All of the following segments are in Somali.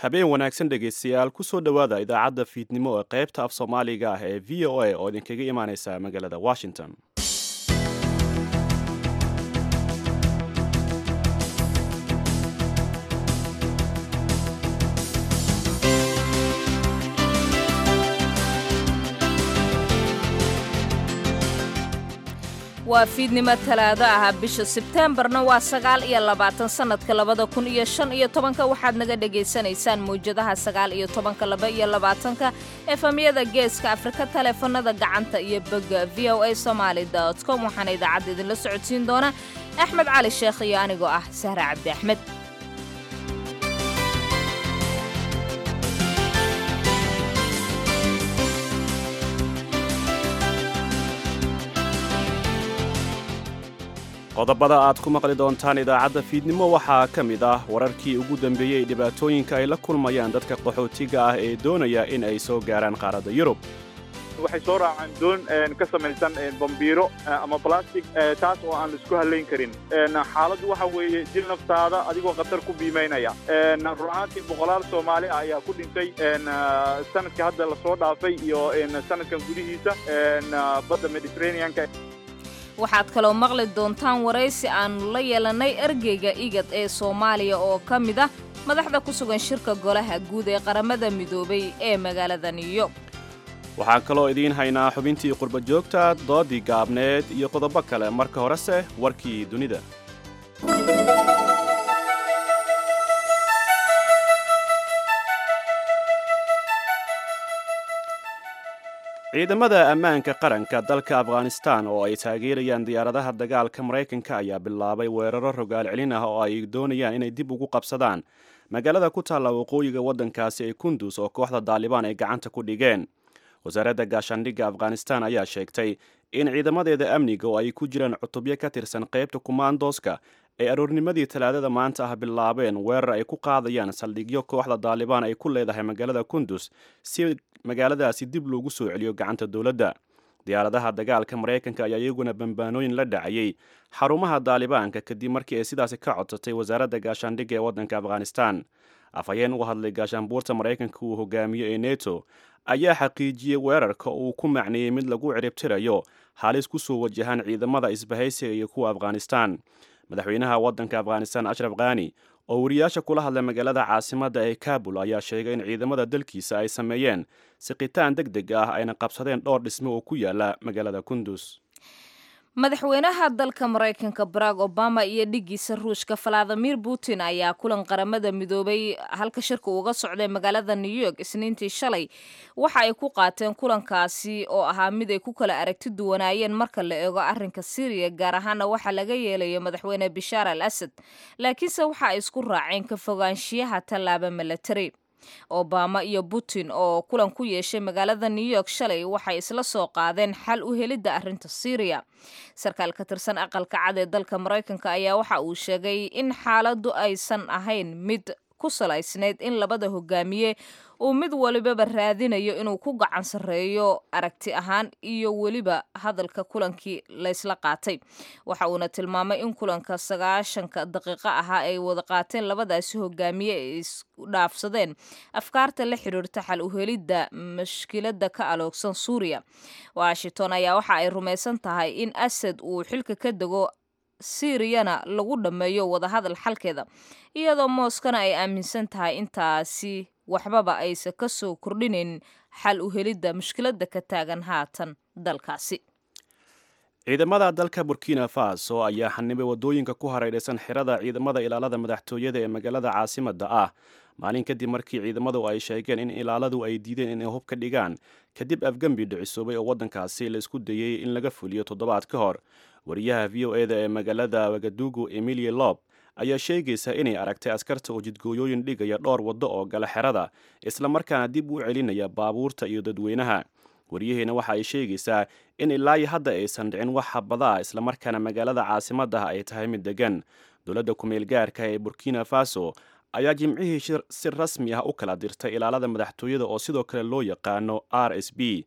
habeen wanaagsan dhegaystayaal kusoo dhowaada idaacadda fiidnimo ee qaybta af soomaaliga ah ee v o a oo idinkaga imaaneysa magaalada washington waa fiidnimo talaado ah bisha sebteembarna waa sagaal iyo labaatan sannadka labada kun iyo shan iyo tobanka waxaad naga dhegaysanaysaan mawjadaha sagaal iyo tobanka laba iyo labaatanka efamyada geeska afrika taleefanada gacanta iyo bogga v o a somaali dot com waxaana idaacadda idinla socodsiin doona axmed cali sheekh iyo anigoo ah sahre cabdi axmed qodobada aad ku maqli doontaan idaacadda fiidnimo waxaa ka mid ah wararkii ugu dambeeyey dhibaatooyinka ay la kulmayaan dadka qaxootiga ah ee doonaya in ay soo gaaraan qaaradda yurub waxay soo raacaan doon ka samaysan bambiiro ama balastic taas oo aan laisku hallayn karin xaaladdu waxa weeye dil naftaada adigoo khatar ku biimaynaya run ahaantii boqolaal soomaali ah ayaa ku dhintay sanadka hadda lasoo dhaafay iyo sanadkan gudihiisa badda mediterraneanka waxaad kaloo maqli doontaan waraysi aannu la yeelannay ergeyga igad ee soomaaliya oo ka mid ah madaxda ku sugan shirka golaha guud ee qaramada midoobay ee magaalada new york waxaan kaloo idiin haynaa xubintii qurba joogta doodii gaabneed iyo qodobo kale marka horese warkii dunida ciidamada ammaanka qaranka dalka afghanistan oo ay taageerayaan diyaaradaha dagaalka maraykanka ayaa bilaabay weeraro rogaal celin ah oo ay doonayaan inay dib ugu qabsadaan magaalada ku taalla waqooyiga waddankaasi ee kundus oo kooxda daalibaan ay gacanta ku dhigeen wasaaradda gaashaandhigga afghanistan ayaa sheegtay in ciidamadeeda amniga oo ay ku jiraan cutubyo ka tirsan qaybta kumaandooska ay aroornimadii talaadada maanta ah bilaabeen weerar ay ku qaadayaan saldhigyo kooxda daalibaan ay ku leedahay magaalada kundus si magaaladaasi dib loogu soo celiyo gacanta dowladda diyaaradaha dagaalka maraykanka ayaa iyaguna bambaanooyin la dhacayay xarumaha daalibaanka kadib markii ay sidaasi ka codsatay wasaaradda gaashaandhigga ee waddanka afghanistan afhayeen uga hadlay gaashaanbuurta maraykanka uu hogaamiyo ee neto ayaa xaqiijiyey weerarka uu ku macneeyey mid lagu ciribtirayo halis ku soo wajahaan ciidamada isbahaysiga iyo kuwa afghanistan madaxweynaha waddanka afghanistan ashraf khani oo wariyaasha kula hadlay magaalada caasimadda ee kabul ayaa sheegay in ciidamada dalkiisa ay sameeyeen siqitaan deg deg ah ayna qabsadeen dhowr dhismo oo ku yaala magaalada kundus madaxweynaha dalka maraykanka barack obama iyo dhiggiisa ruushka valadimir putin ayaa kulan qaramada midoobay halka shirka uga socday magaalada new york isniintii shalay waxa ay ku qaateen kulankaasi oo ahaa mid ay ku kala aragti duwanaayeen marka la eego arrinka syriya gaar ahaana waxaa laga yeelayo madaxweyne bishaar al asad laakiinse waxa ay isku raaceen ka fogaanshiyaha tallaaba milatari obama iyo putin oo kulan ku yeeshay magaalada new york shalay waxay isla soo qaadeen xal u helidda arrinta syriya sarkaal ka tirsan aqalka cad ee dalka maraykanka ayaa waxa uu sheegay in xaaladdu aysan ahayn mid ku salaysnayd in labada hogaamiye uu mid walibaba raadinayo inuu ku gacan sarreeyo aragti ahaan iyo weliba hadalka kulankii laysla qaatay waxa uuna tilmaamay in kulanka sagaashanka daqiiqo ahaa ay wada qaateen labadaasi hogaamiye ay isdhaafsadeen afkaarta la xidhiirta xal uhelidda mashkiladda ka aloogsan suuriya washington ayaa waxa ay rumaysan tahay in asad uu xilka ka dego siiriyana lagu dhammeeyo wadahadal xalkeeda iyadoo mooskana ay aaminsan tahay intaasi waxbaba aysan ka soo kordhinayn xal u helidda mushkiladda ka taagan haatan dalkaasi ciidamada dalka burkina faso ayaa xanibay waddooyinka ku hareeraysan xirada ciidamada ilaalada madaxtooyada ee magaalada caasimadda ah maalin kadib markii ciidamadu ay sheegeen in ilaaladu ay diideen inay hub ka dhigaan kadib afgembi dhicisoobay oo waddankaasi la isku dayey in laga fuliyo toddobaad ka hor wariyaha v o eda ee magaalada wagadugu emilia lob ayaa sheegaysa inay aragtay askarta oo jidgooyooyin dhigaya dhowr waddo oo gala xerada islamarkaana dib u celinaya baabuurta iyo dadweynaha wariyaheena waxa ay sheegaysaa in ilaayi hadda aysan dhicin wax habada ah islamarkaana magaalada caasimaddah ay tahay mid degan dowladda kumeel gaarka ee burkina faso ayaa jimcihii si rasmi ah u kala dirtay ilaalada madaxtooyada oo sidoo kale loo yaqaano r s b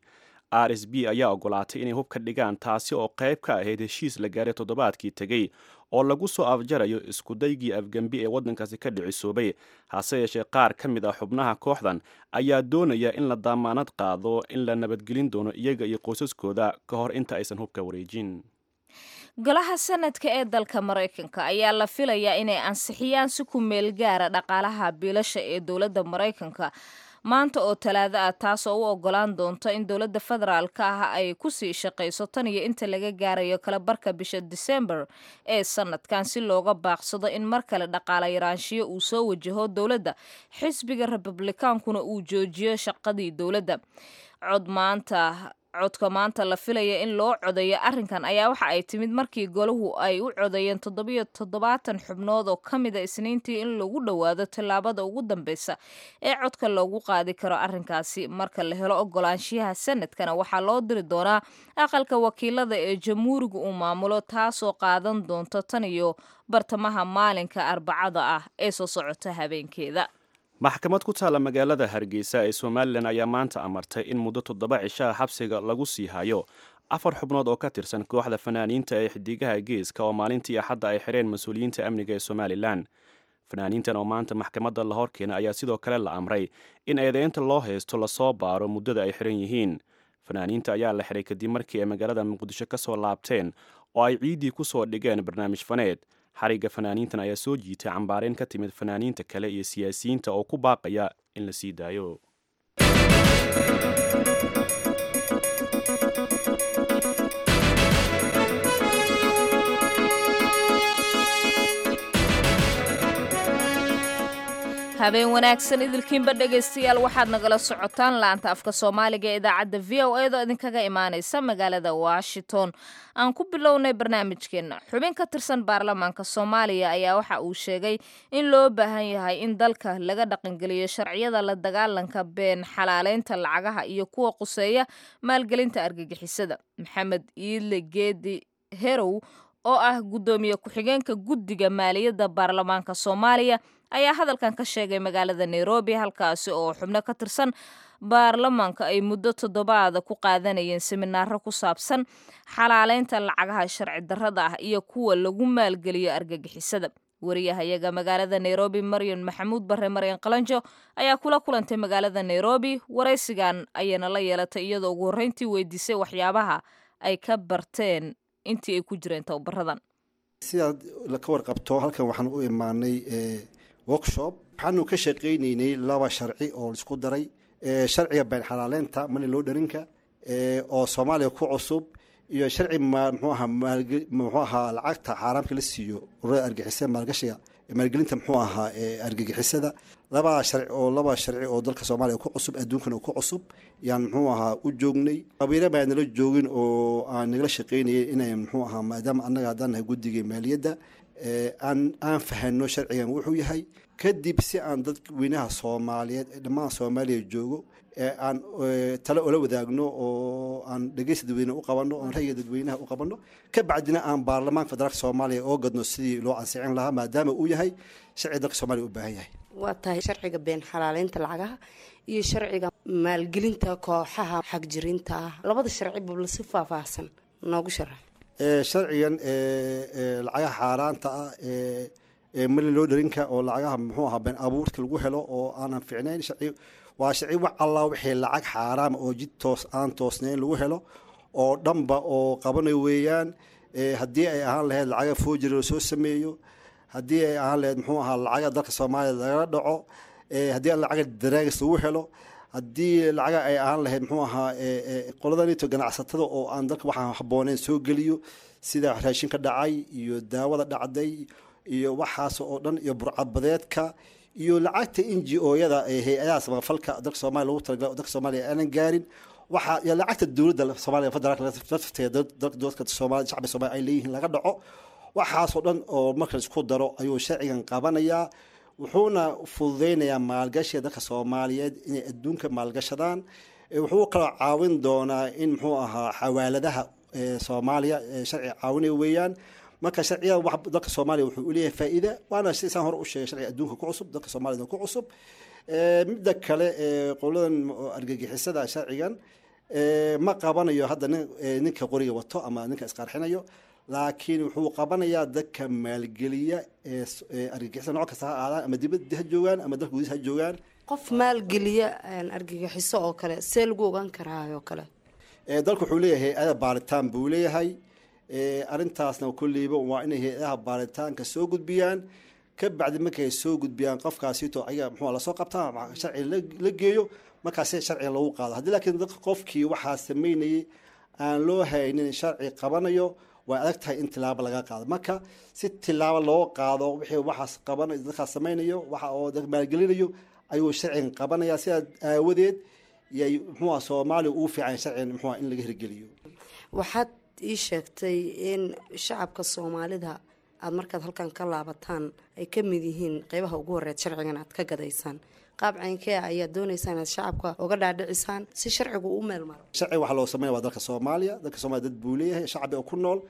r s b ayaa ogolaatay inay hub ka dhigaan taasi oo qayb ka ahayd heshiis la gaaray toddobaadkii tegey oo lagu soo afjarayo iskudaygii afgembi ee waddankaasi ka dhicisoobay hase yeeshee qaar ka mid ah xubnaha kooxdan ayaa doonaya in la daamaanad qaado in la nabadgelin doono iyaga iyo qoysaskooda ka hor inta aysan hubka wareejin golaha sanadka ee dalka maraykanka ayaa la filayaa inay ansixiyaan si ku meel gaara dhaqaalaha biilasha ee dowladda maraykanka maanta oo talaado ah taasoo u ogolaan doonta in dowladda federaalka ah ay kusii shaqayso tan iyo inta laga gaarayo kala barka bisha disembar ee sanadkan si looga baaqsado in mar kale dhaqaala yaraanshiyo uu soo wajaho dowladda xisbiga republikaankuna uu joojiyo shaqadii dowladda cod maanta codka maanta la filaya in loo codeeyo arrinkan ayaa waxa ay timid markii golahu ay u codeeyeen toddobiyo toddobaatan xubnood oo ka mida isniintii in lagu dhowaado tallaabada ugu dambeysa ee codka loogu qaadi karo arrinkaasi marka la helo ogolaanshiyaha sanadkana waxaa loo diri doonaa aqalka wakiilada ee jamhuuriga uu maamulo taasoo qaadan doonto tan iyo bartamaha maalinka arbacada ah ee soo socota habeenkeeda maxkamad ku taalla magaalada hargeysa ee somalilan ayaa maanta amartay in muddo toddoba cishaha xabsiga lagu sii hayo afar xubnood oo ka tirsan kooxda fanaaniinta ee xidigaha geeska oo maalintii axadda ay xireen mas-uuliyiinta amniga ee somalilan fanaaniintan oo maanta maxkamadda la horkeena ayaa sidoo kale la amray in eedeynta loo haysto lasoo baaro muddada ay xiran yihiin fanaaniinta ayaa la xiray kadib markii ay magaalada muqdisho ka soo laabteen oo ay ciiddii ku soo dhigeen barnaamij faneed xarigga fanaaniintan ayaa soo jiitay cambaareen ka timid fanaaniinta kale iyo siyaasiyiinta oo ku baaqaya in la sii daayo habeen wanaagsan idilkiinba dhegaystayaal waxaad nagala socotaan laanta afka soomaaliga ee idaacadda v o edo idinkaga imaanaysa magaalada washington aan ku bilownay barnaamijkeenna xubin ka tirsan baarlamaanka soomaaliya ayaa waxa uu sheegay in loo baahan yahay in dalka laga dhaqangeliyo sharciyada la dagaalanka been xalaaleynta lacagaha iyo kuwa quseeya maalgelinta argagixisada maxamed iidle geedi herow oo ah guddoomiye ku-xigeenka guddiga maaliyadda baarlamaanka soomaaliya ayaa hadalkan ka sheegay magaalada nairobi halkaasi oo xubno ka tirsan baarlamaanka ay muddo toddobaada ku qaadanayeen seminaaro ku saabsan xalaaleynta lacagaha sharci darrada ah iyo kuwa lagu maalgeliyo argagixisada wariyahayaga magaalada nairobi maryan maxamuud bare maryan qalanjo ayaa kula kulantay magaalada nairobi waraysigan ayayna la yeelatay iyadoo ugu horreyntii weydiisay waxyaabaha ay ka barteen intii ay ku jireen tababaradan sidaad ka warqabto halkan waxaan u imaanay workshop waxaanu ka shaqaynaynay laba sharci oo laisku daray sharciga been xalaaleynta mani loo dharinka oo soomaaliya ku cusub iyo sharci mxuu ahaa mxuu ahaa lacagta xaaraamka la siiyo ururada argixisada maalgashiga maalgelinta muxuu ahaa argagixisada laba sharci oo laba sharci oo dalka soomaaliya ku cusub adduunkana ku cusub yaan muxuu ahaa u joognay qabiilo baa nala joogin oo aan nagala shaqaynayay inay muxuu ahaa maadaama annaga haddaan nahay guddiga maaliyadda aan aan fahano sharcigan wuxuu yahay kadib si aan dadweynaha soomaaliyeed ee dhammaan soomaaliya joogo aan tale ola wadaagno oo aan dhegeysta dadweyne u qabanno oon ra'yiga dadweynaha u qabanno ka bacdina aan baarlamaanka federaalka soomaaliya oo gadno sidii loo ansixin lahaa maadaama uu yahay sharci dalka soomaaliya u baahan yahay waa tahay sharciga been xalaaleynta lacagaha iyo sharciga maalgelinta kooxaha xagjirinta ah labada sharci bubla si faahfaahsan noogu sharax sharcigan lacagaha xaaraanta ah mali loo dharinka oo lacagaha muxuu ahaa been abuurka lagu helo oo aanan ficnayn sharci waa sharci wax alla wixii lacag xaaraama oo jid toos aan toosnayn lagu helo oo dhanba oo qabanayo weeyaan haddii ay ahaan lahayd lacaga foojir la soo sameeyo haddii ay ahaan lahayd muxuu ahaa lacaga dalka soomaaliya lagala dhaco haddii lacaga daraagis lagu helo haddii lacaga ay ahaan lahayd muxuu ahaa qoladanito ganacsatada oo aan dalka waxaan habbooneyn soo geliyo sida raashinka dhacay iyo daawada dhacday iyo waxaas oo dhan iyo burcadbadeedka iyo lacagta n g o-yada hay-adaha samafalka dalka soomaliya lagu talagala dalka soomaaliya aanan gaarin waxaa iyo lacagta dowladda soomaaliya federaalka lafteeda dadka soomaaliya shacbiga soomaaliya ay leeyihiin laga dhaco waxaasoo dhan oo marka isku daro ayuu sharcigan qabanayaa wuxuuna fududeynayaa maalgashiga dadka soomaaliyeed inay adduunka maalgashadaan wuxuu kaloo caawin doonaa in muxuu ahaa xawaaladaha soomaaliya sharciga caawinaya weeyaan marka sharciyada wax dalka soomaaliya wuxuu uleeyahay faa-iida waana sidaan hore u sheegay sharciga adduunka ku cusub dalka soomaaliyana ku cusub midda kale qoladan argagixisada sharcigan ma qabanayo hadda ninka qoriga wato ama ninka isqarxinayo laakiin wuxuu qabanayaa dadka maalgeliya ee argagixisa nooc kasta ha aadaan ama dibadda ha joogaan ama dalka gudihiisa ha joogaan qof maalgeliya argagixiso oo kale see lagu ogaan karaa oo kale dalku wuxuu leeyahay hay-ada baaritaan buu leeyahay arrintaasna kolleyba waa inay hay-adaha baaritaanka soo gudbiyaan ka bacdi markay soo gudbiyaan qofkaasito ayaga muxuu lasoo qabtaa sharci la geeyo markaasi sharciga lagu qaado haddii laakiin dadka qofkii waxaa sameynayay aan loo haynin sharci qabanayo way adag tahay in tilaabo laga qaado marka si tilaabo loo qaado wixii waxaas qabanayo dadkaas sameynayo waxa oo dad maalgelinayo ayuu sharcigan qabanaya sidaa aawadeed yay muxuuha soomaaliya ugu fiican sharcigan muxuuha in laga hirgeliyo waxaad ii sheegtay in shacabka soomaalida aada markaad halkan ka laabataan ay ka mid yihiin qeybaha ugu horeed sharcigan aad ka gadaysaan qaab caynkee ayaad dooneysaan inaad shacabka uga dhaadhicisaan si sharcigu u meel maro sharciga waxaa loo sameynaya waa dalka soomaaliya dalka soomaliya dad buu leeyahay shacbi oo ku nool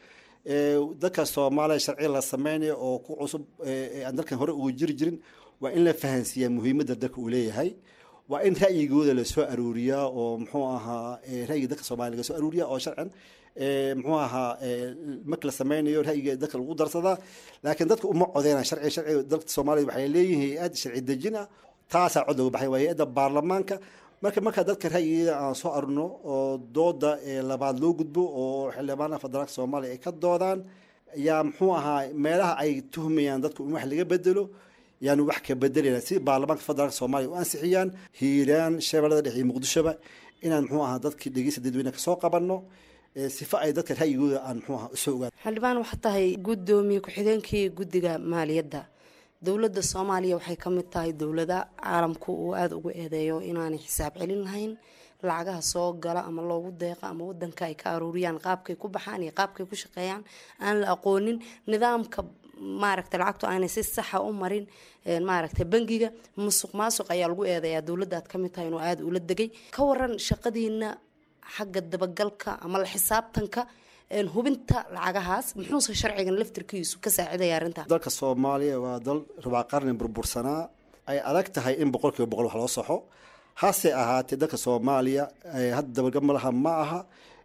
dadka soomaaliya sharciga la sameynayo oo ku cusub aan dalkan hore ugu jiri jirin waa in la fahansiiyaa muhiimadda dalka uu leeyahay waa in ra'yigooda lasoo aruuriyaa oo muxuu ahaa ra'yiga dadka soomaliya laga soo aruuriyaa oo sharcan muxuu ahaa marka la sameynayo ra'yiga dadka lagu darsadaa laakiin dadka uma codeynaa sharciga sharciga dalka soomaaliya waxay leeyihiin hay-ad sharci dejin ah taasaa cod looga baxay waa hay-adda baarlamaanka marka marka dadka ra'yigeeda aan soo arurno oo dooda labaad loo gudbo oo xildhibaanaha federaalka soomaaliya ay ka doodaan yaa muxuu ahaa meelaha ay tuhmayaan dadku in wax laga bedelo yaanu wax ka bedelayna si baarlamaanka federaalka soomaaliya u ansixiyaan hiiraan shabeellada dhexe iyo muqdishoba inaan muxuu ahaa dadkii dhegeysta dadweyne kasoo qabanno sifa ay dadka ra'yigooda aan muxuu ahaa usoo ogaan xildhibaan waxaa tahay guddoomiye ku-xigeenkii guddiga maaliyadda dowladda soomaaliya waxay ka mid tahay dowlada caalamku uu aada ugu eedeeyo inaanay xisaab celin lahayn lacagaha soo gala ama loogu deeqa ama wadanka ay ka aruuriyaan qaabkay ku baxaan iyo qaabkay ku shaqeeyaan aan la aqoonin nidaamka maaragtay lacagtu aanay si saxa u marin maaragtay bangiga musuq maasuq ayaa lagu eedeeyaa dowladda aad ka mid tahay inuu aada ula degay ka waran shaqadiina xagga dabagalka ama la xisaabtanka hubinta lacagahaas muxuuse sharcigan laftirkiisu ka saacidaya arrintaa dalka soomaaliya waa dal rubaa qarni burbursanaa ay adag tahay in boqol kiiba boqol wax loo saxo hase ahaatee dalka soomaaliya hadda dabagal malaha ma aha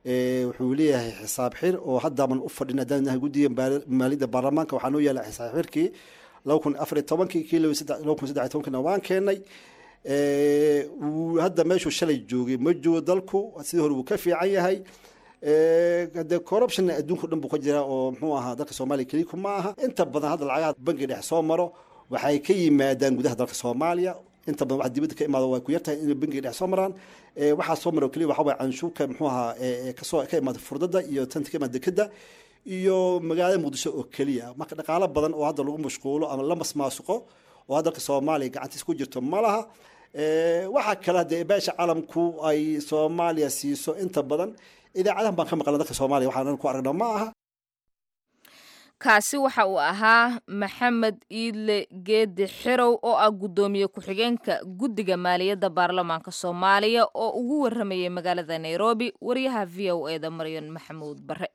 wuxuu leeyahay xisaab xir oo haddaaban u fadhin haddaan nahay guddiga maaliyadda baarlamaanka waxaa noo yaala xisaab xirkii laba kun afar iyo tobankii kii laba kun saddex iyo tobankina waan keenay hadda meeshuu shalay joogay ma joogo dalku sidii hore wuu ka fiican yahay de corruption adduunka dhan buu ka jiraa oo muxuu ahaa dalka soomaaliya keliku ma aha inta badan hadda lacagaha bankiga dhex soo maro waxay ka yimaadaan gudaha dalka soomaaliya inta badan waxa dibadda ka imaado way ku yartahay inay bankiga dhex soo maraan waxaa soo maro keliya waxa waye canshuurka muxuu ahaa kasoo ka imaada furdada iyo tanta ka imaada dekeda iyo magaalada muqdisho oo keliya marka dhaqaalo badan oo hadda lagu mashquulo ama la masmaasuqo oo dalka soomaaliya gacantiis ku jirto ma laha waxaa kale hadee beesha caalamku ay soomaaliya siiso inta badan idaacadahan baan ka maqlna dadka soomaaliya waxaan ku aragna ma aha kaasi waxa uu ahaa maxamed iidle geedi xirow oo ah guddoomiye ku-xigeenka guddiga maaliyadda baarlamaanka soomaaliya oo ugu waramayay magaalada nairobi wariyaha v o eda maryan maxamuud bare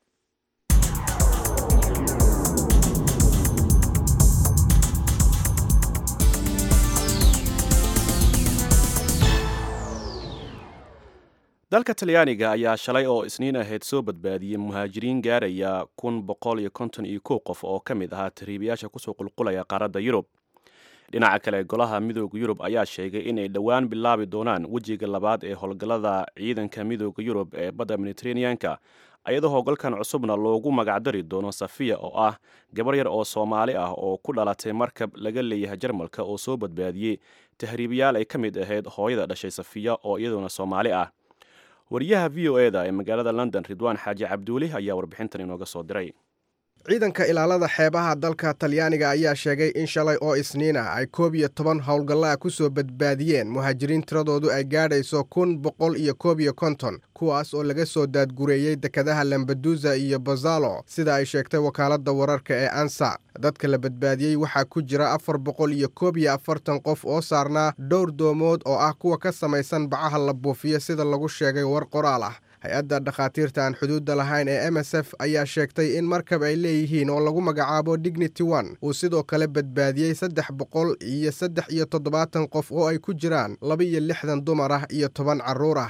dalka talyaaniga ayaa shalay oo isniin ahayd soo badbaadiyey muhaajiriin gaaraya kun boqol iyo konton iyo kow qof oo ka mid ahaa tariibayaasha kusoo qulqulaya qaaradda yurub dhinaca kale golaha midooda yurub ayaa sheegay inay dhowaan bilaabi doonaan wejiga labaad ee howlgallada ciidanka midooda yurub ee badda mediteraneanka ayadoo howlgalkan cusubna loogu magacdari doono safiya oo ah gabar yar oo soomaali ah oo ku dhalatay markab laga leeyahay jarmalka oo soo badbaadiyey tahriibayaal ay ka mid ahayd hooyada dhashay safiya oo iyaduna soomaali ah wariyaha v o eda ee magaalada london ridwaan xaaji cabduuli ayaa warbixintan inooga soo diray ciidanka ilaalada xeebaha dalka talyaaniga ayaa sheegay in shalay oo isniin ah ay koob iyo toban howlgallaa ku soo badbaadiyeen muhaajiriin tiradoodu ay gaadhayso kun boqol iyo koob iyo konton kuwaas oo laga soo daadgureeyey dekadaha lambadusa iyo bazalo sida ay sheegtay wakaaladda wararka ee ansa dadka la badbaadiyey waxaa ku jira afar boqol iyo koob iyo afartan qof oo saarnaa dhowr doomood oo ah kuwa ka samaysan bacaha la buufiyo sida lagu sheegay war qoraal ah hay-adda dhakhaatiirta aan xuduudda lahayn ee m s f ayaa sheegtay in markab ay leeyihiin oo lagu magacaabo dignity one uu sidoo kale badbaadiyey saddex boqol iyo saddex iyo toddobaatan qof oo ay ku jiraan laba iyo lixdan dumar ah iyo toban carruur ah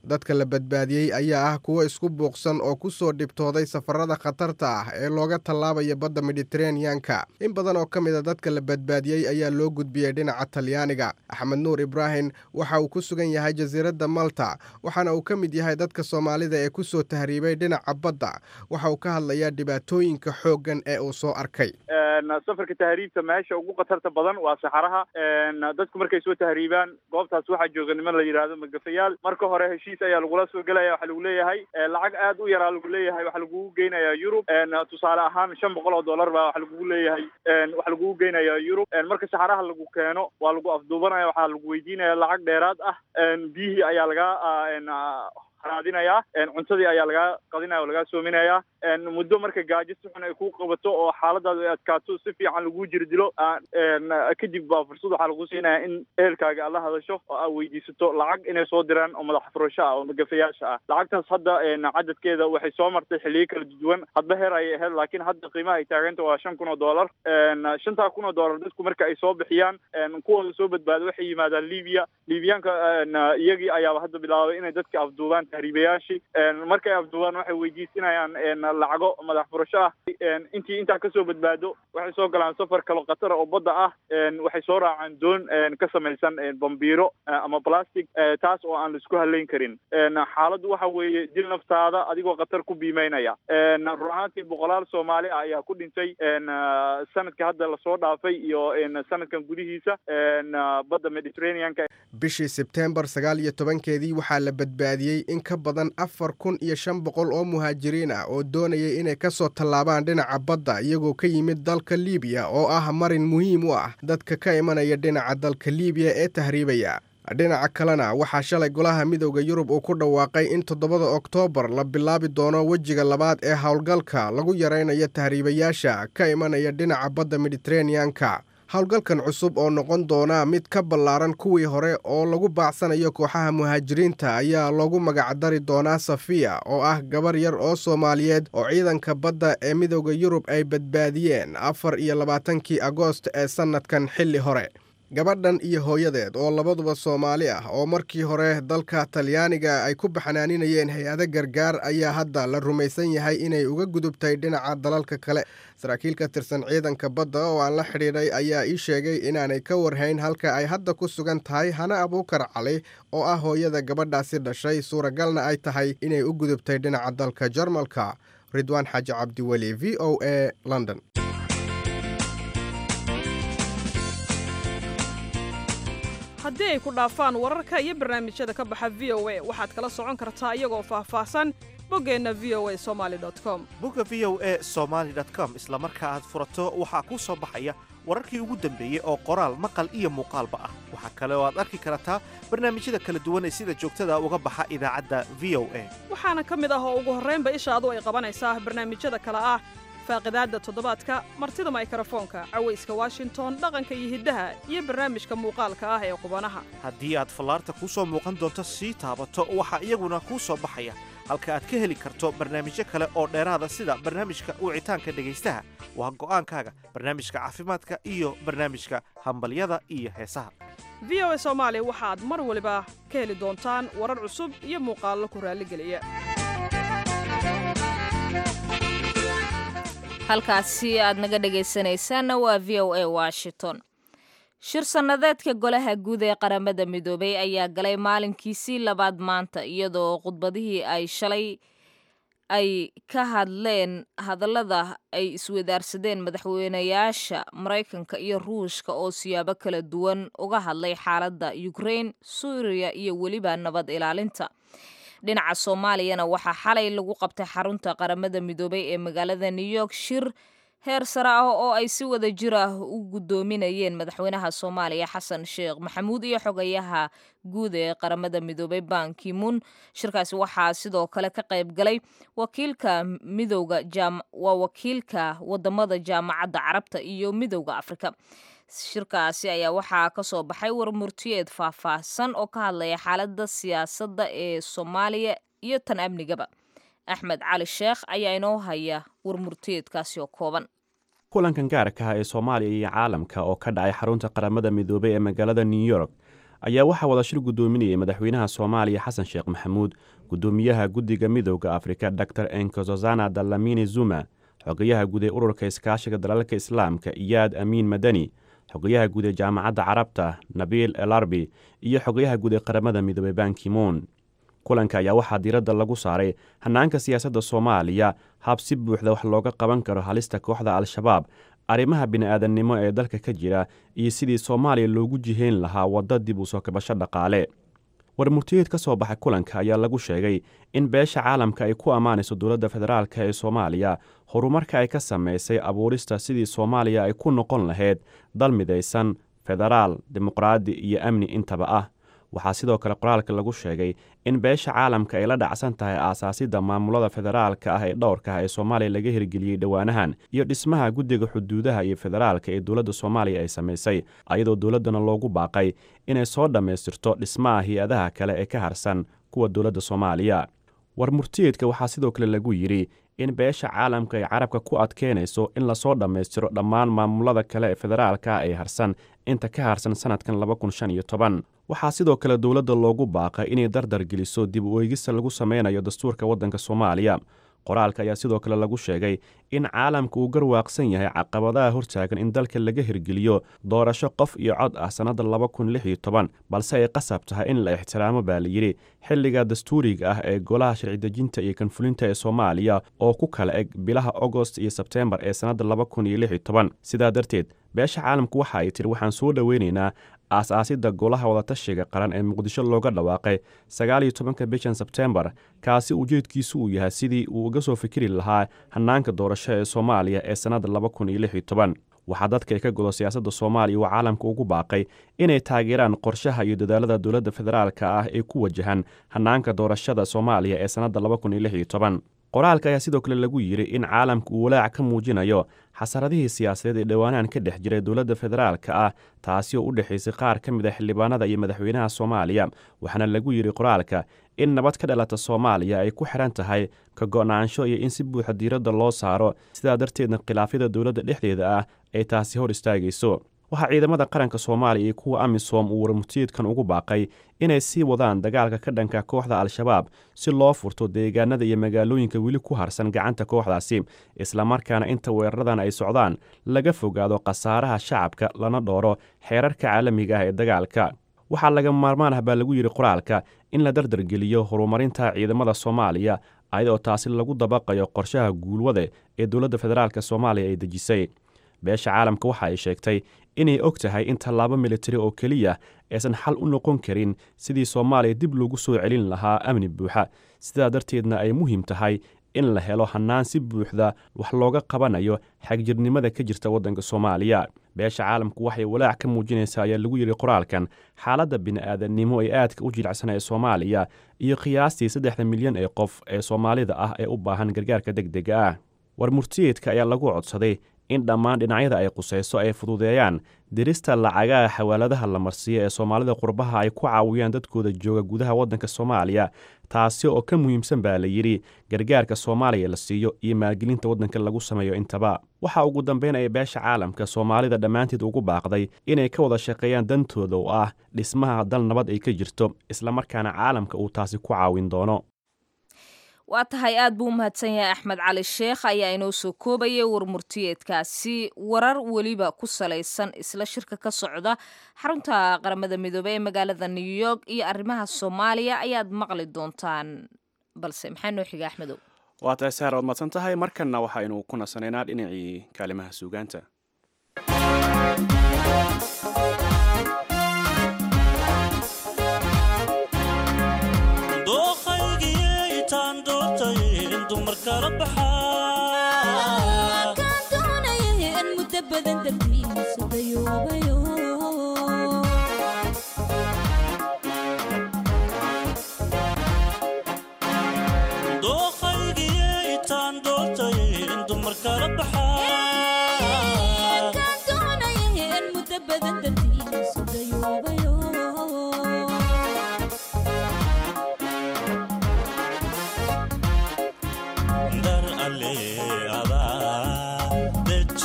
dadka la badbaadiyey ayaa ah kuwo isku buuqsan oo ku soo dhibtooday safarada khatarta ah ee looga tallaabaya badda mediteraneanka in badan oo ka mid a dadka la badbaadiyey ayaa loo gudbiyey dhinaca talyaaniga axmed nuur ibraahim waxa uu ku sugan yahay jasiiradda malta waxaana uu ka mid yahay dadka soomaalida ee ku soo tahriibay dhinaca badda waxa uu ka hadlayaa dhibaatooyinka xooggan ee uu soo arkay safarka tahriibta meesha ugu khatarta badan waa saxaraha dadku markay soo tahriibaan goobtaas waxaa jooga niman la yidhaahdo magafayaal marka hore heshiis ayaa lagula soo gelaya waxaa lagu leeyahay lacag aad u yaraa lagu leeyahay waxaa lagugu geynayaa yurub tusaale ahaan shan boqol oo dollar baa waxa lagugu leeyahay waxaa lagugu geynayaa yurub marka saxaraha lagu keeno waa lagu afduubanaya waxaa lagu weydiinaya lacag dheeraad ah biyihii ayaa lagaa raadinayaa cuntadii ayaa lagaa qadinaya oo lagaa soominayaa muddo marka gaajo si xun ay ku qabato oo xaaladaadu ay adkaato si fiican lagu jiri dilo kadib baa fursad waxaa lagu siinaya in ehelkaaga aad la hadasho oo aad weydiisato lacag inay soo diraan oo madax furasho ah oo magafayaasha ah lacagtaas hadda cadadkeeda waxay soo martay xiliyo kala duwan hadba heer ayay ahayd laakiin hadda qiimaha ay taaganta waa shan kun oo dollar shantaa kun oo dollar dadku marka ay soo bixiyaan kuwooda soo badbaado waxay yimaadaan libiya libiyaanka iyagii ayaaba hadda bilaabay inay dadka afduubaan tahriibayaashii markay afduubaan waxay weydiisinayaan lacago madax furasho ah intii intaa kasoo badbaado waxay soo galaan safar kalo khatara oo badda ah waxay soo raacaan doon ka samaysan bambiiro ama plastic taas oo aan laisku halayn karin xaaladdu waxa weeye dil naftaada adigoo khatar ku biimeynaya run ahaantii boqolaal soomaali ah ayaa ku dhintay sanadka hadda lasoo dhaafay iyo sanadkan gudihiisa badda mediterraneanka bishii sebteembar sagaal iyo tobankeedii waxaa la badbaadiyey in ka badan afar kun iyo shan boqol oo muhaajiriin ah oo doonayay inay ka soo tallaabaan dhinaca badda iyagoo ka yimid dalka liibiya oo ah marin muhiim u ah dadka ka imanaya dhinaca dalka liibiya ee tahriibaya dhinaca kalena waxaa shalay golaha midowda yurub uu ku dhawaaqay in toddobada oktoobar la bilaabi doono wejiga labaad ee howlgalka lagu yaraynayo tahriibayaasha ka imanaya dhinaca badda mediteraneanka howlgalkan cusub oo noqon doona mid ka ballaaran kuwii hore oo lagu baacsanayo kooxaha muhaajiriinta ayaa loogu magacdari doonaa safiya oo ah gabar yar oo soomaaliyeed oo ciidanka badda ee midowda yurub ay badbaadiyeen afar iyo labaatankii agoost ee sannadkan xilli hore gabadhan iyo hooyadeed oo labaduba soomaali ah oo markii hore dalka talyaaniga ay ku baxnaaninayeen hay-ado gargaar ayaa hadda la rumaysan yahay inay uga gudubtay dhinaca dalalka kale saraakiil ka tirsan ciidanka badda oo aan la xidhiidhay ayaa ii sheegay inaanay ka warhayn halka ay hadda ku sugan tahay hana abuukar cali oo ah hooyada gabadhaasi dhashay suuragalna ay tahay inay u gudubtay dhinaca dalka jarmalka ridwaan xaaji cabdiweli v o a london haddii ay ku dhaafaan wararka iyo barnaamijyada ka baxa v o a waxaad kala socon kartaa iyagoo faahfaahsan boggeenna v o a somali com bogga v o a somaali com isla marka aad furato waxaa kuu soo baxaya wararkii ugu dambeeyey oo qoraal maqal iyo muuqaalba ah waxaa kale oo aad arki kartaa barnaamijyada kala duwan ee sida joogtada uga baxa idaacadda v o a waxaana ka mid ah oo ugu horraynba ishaadu ay qabanaysaa barnaamijyada kale ah faaqidaadda toddobaadka martida maykrofoonka cawayska washington dhaqanka iyo hiddaha iyo barnaamijka muuqaalka ah ee qubanaha haddii aad fallaarta kuu soo muuqan doonto sii taabato waxaa iyaguna kuu soo baxaya halka aad ka heli karto barnaamijyo kale oo dheeraada sida barnaamijka wicitaanka dhegaystaha waa go'aankaaga barnaamijka caafimaadka iyo barnaamijka hambalyada iyo heesaha v o a soomaali waxaad mar waliba ka heli doontaan warar cusub iyo muuqaallo ku raalligeliya halkaasi aad naga dhegaysanaysaanna waa v o a washington shir sannadeedka golaha guud ee qaramada midoobay ayaa galay maalinkiisii labaad maanta iyadoo khudbadihii ay shalay ay ka hadleen hadallada ay iswadaarsadeen madaxweynayaasha maraykanka iyo ruushka oo siyaabo kala duwan uga hadlay xaaladda ukrain suuriya iyo weliba nabad ilaalinta dhinaca soomaaliyana waxaa xalay lagu qabtay xarunta qaramada midoobay ee magaalada new york shir heer sare ah oo ay si wada jir ah u guddoominayeen madaxweynaha soomaaliya xasan sheekh maxamuud iyo xogayaha guud ee qaramada midoobay ban kimun shirkaasi waxaa sidoo kale ka qayb galay wakiilka midowga waa wakiilka wadamada jaamacadda carabta iyo midowda afrika shirkaasi ayaa waxaa ka soo baxay warmurtiyeed faahfaahsan oo ka hadlaya xaaladda siyaasadda ee soomaaliya iyo tan amnigaba axmed cali sheekh ayaa inoo haya warmurtiyeedkaasi oo kooban kulankan gaarka ah ee soomaaliya iyo caalamka oo ka dhacay xarunta qaramada midoobey ee magaalada new york ayaa waxaa wada shir guddoominayay madaxweynaha soomaaliya xasan sheekh maxamuud guddoomiyaha guddiga midooda afrika dor enkososana dalamini zuma xogayaha guud ee ururka iskaashiga dalalka islaamka iyaad amiin madani xogayaha guud ee jaamacadda carabta nabiil elarbi iyo xogayaha guud ee qaramada midoobey bankimoon kulanka ayaa waxaa diiradda lagu saaray hannaanka siyaasadda soomaaliya hab si buuxda wax looga qaban karo halista kooxda al-shabaab arrimaha bini'aadannimo ee dalka ka jira iyo sidii soomaaliya loogu jihayn lahaa wadda dib u soo kabasho dhaqaale warmurtiyeed ka soo baxay kulanka ayaa lagu sheegay in beesha caalamka ay ku ammaanayso dowladda federaalka ee soomaaliya horumarka ay ka samaysay abuurista sidii soomaaliya ay ku noqon lahayd dal midaysan federaal dimuqraadi iyo amni intaba ah waxaa sidoo kale qoraalka lagu sheegay in beesha caalamka ay la dhacsan tahay aasaasidda maamulada federaalka ah ee dhowrka ah ee soomaaliya laga hirgeliyey dhowaanahan iyo dhismaha guddiga xuduudaha iyo federaalka ee dowladda soomaaliya ay samaysay ayadoo dowladdana loogu baaqay inay soo dhammaystirto dhismaha hay-adaha kale ee ka harsan kuwa dowladda soomaaliya warmurtiyeedka waxaa sidoo kale lagu yidhi in beesha caalamka ay carabka ku adkeynayso in lasoo dhammaystiro dhammaan maamulada kale ee federaalka ah ee harsan inta ka harsan sannadkan waxaa sidoo kale dowladda loogu baaqay inay dardar geliso dib u eegista lagu sameynayo dastuurka waddanka soomaaliya qoraalka ayaa sidoo kale lagu sheegay in caalamka uu garwaaqsan yahay caqabadaha hortaagan in dalka laga hirgeliyo doorasho qof iyo cod ah sannadda laba kun lix iyo toban balse ay qasab tahay in la ixtiraamo baa layidhi xilliga dastuuriga ah ee golaha sharci-dejinta iyo kanfulinta ee soomaaliya oo ku kala eg bilaha agost iyo sebteembar ee sannadda laba kun iyo lix iyo toban sidaa darteed beesha caalamku waxa ay tiri waxaan soo dhoweynaynaa aas-aasidda golaha wadatashiga qaran ee muqdisho looga dhawaaqay sagaal iyo tobanka bishan sebteembar kaasi ujeedkiisu uu yahay sidii uu uga soo fikiri lahaa hannaanka doorasho ee soomaaliya ee sannadda laba kun iyo lix iyo toban waxaa dadka ka godo siyaasadda soomaaliya uu caalamka ugu baaqay inay taageeraan qorshaha iyo dadaalada dowladda federaalka ah ee ku wajahan hannaanka doorashada soomaaliya ee sannadda laba kun iyo lix iyo toban qoraalka ayaa sidoo kale lagu yidhi in caalamka uu walaac ka muujinayo xasaradihii siyaasadeed ee dhowaanahan ka dhex jiray dowladda federaalka ah taasi oo u dhexaysay qaar ka mid a xildhibaanada iyo madaxweynaha soomaaliya waxaana lagu yidhi qoraalka in nabad ka dhalata soomaaliya ay ku xidhan tahay ka go'naansho iyo in si buuxa diiradda loo saaro sidaa darteedna khilaafyada dowladda dhexdeeda ah ay taasi hor istaagayso waxaa ciidamada qaranka soomaaliya iyo kuwa amisom uu warmurtiyeedkan ugu baaqay inay sii wadaan dagaalka ka dhanka kooxda al-shabaab si loo furto deegaanada iyo magaalooyinka weli ku harsan gacanta kooxdaasi islamarkaana inta weeraradan ay socdaan laga fogaado khasaaraha shacabka lana dhooro xeerarka caalamiga ah ee dagaalka waxaa laga maarmaan ah baa lagu yidhi qoraalka in la dardargeliyo horumarinta ciidamada soomaaliya ayadoo taasi lagu dabaqayo qorshaha guulwade ee dowladda federaalk soomaaliya ay dejisay beesha caalamka waxa ay sheegtay inay og tahay in tallaabo militari oo keliya aysan xal u noqon karin sidii soomaaliya dib loogu soo celin lahaa amni buuxa sidaa darteedna ay muhiim tahay in la helo hannaan si buuxda wax looga qabanayo xagjirnimada ka jirta waddanka soomaaliya beesha caalamku waxay walaac ka muujinaysaa ayaa lagu yidhi qoraalkan xaaladda bini'aadannimo ee aadka u jilicsan ee soomaaliya iyo qiyaastii saddexda milyan ee qof ee soomaalida ah ee u baahan gargaarka deg dega ah warmurtiyeedka ayaa lagu codsaday in dhammaan dhinacyada ay qusayso ay fududeeyaan dirista lacagaha xawaaladaha la marsiiyo ee soomaalida qurbaha ay ku caawiyaan dadkooda jooga gudaha waddanka soomaaliya taasi oo ka muhiimsan baa la yidhi gargaarka soomaaliya la siiyo iyo maalgelinta waddanka lagu sameeyo intaba waxaa ugu dambaynaya beesha caalamka soomaalida dhammaanteed ugu baaqday inay ka wada shaqeeyaan dantooda oo ah dhismaha dal nabad ay ka jirto islamarkaana caalamka uu taasi ku caawin doono waa tahay aad buu u mahadsan yahay axmed cali sheekh ayaa inoo soo koobayay warmurtiyeedkaasi warar weliba ku salaysan isla shirka ka socda xarunta qaramada midoobey ee magaalada new york iyo arrimaha soomaaliya ayaad maqli doontaan balse maxaa noo xiga axmedow waa tahay saar waad madsan tahay markanna waxaynu ku nasanaynaa dhinacii kaalimaha suugaanta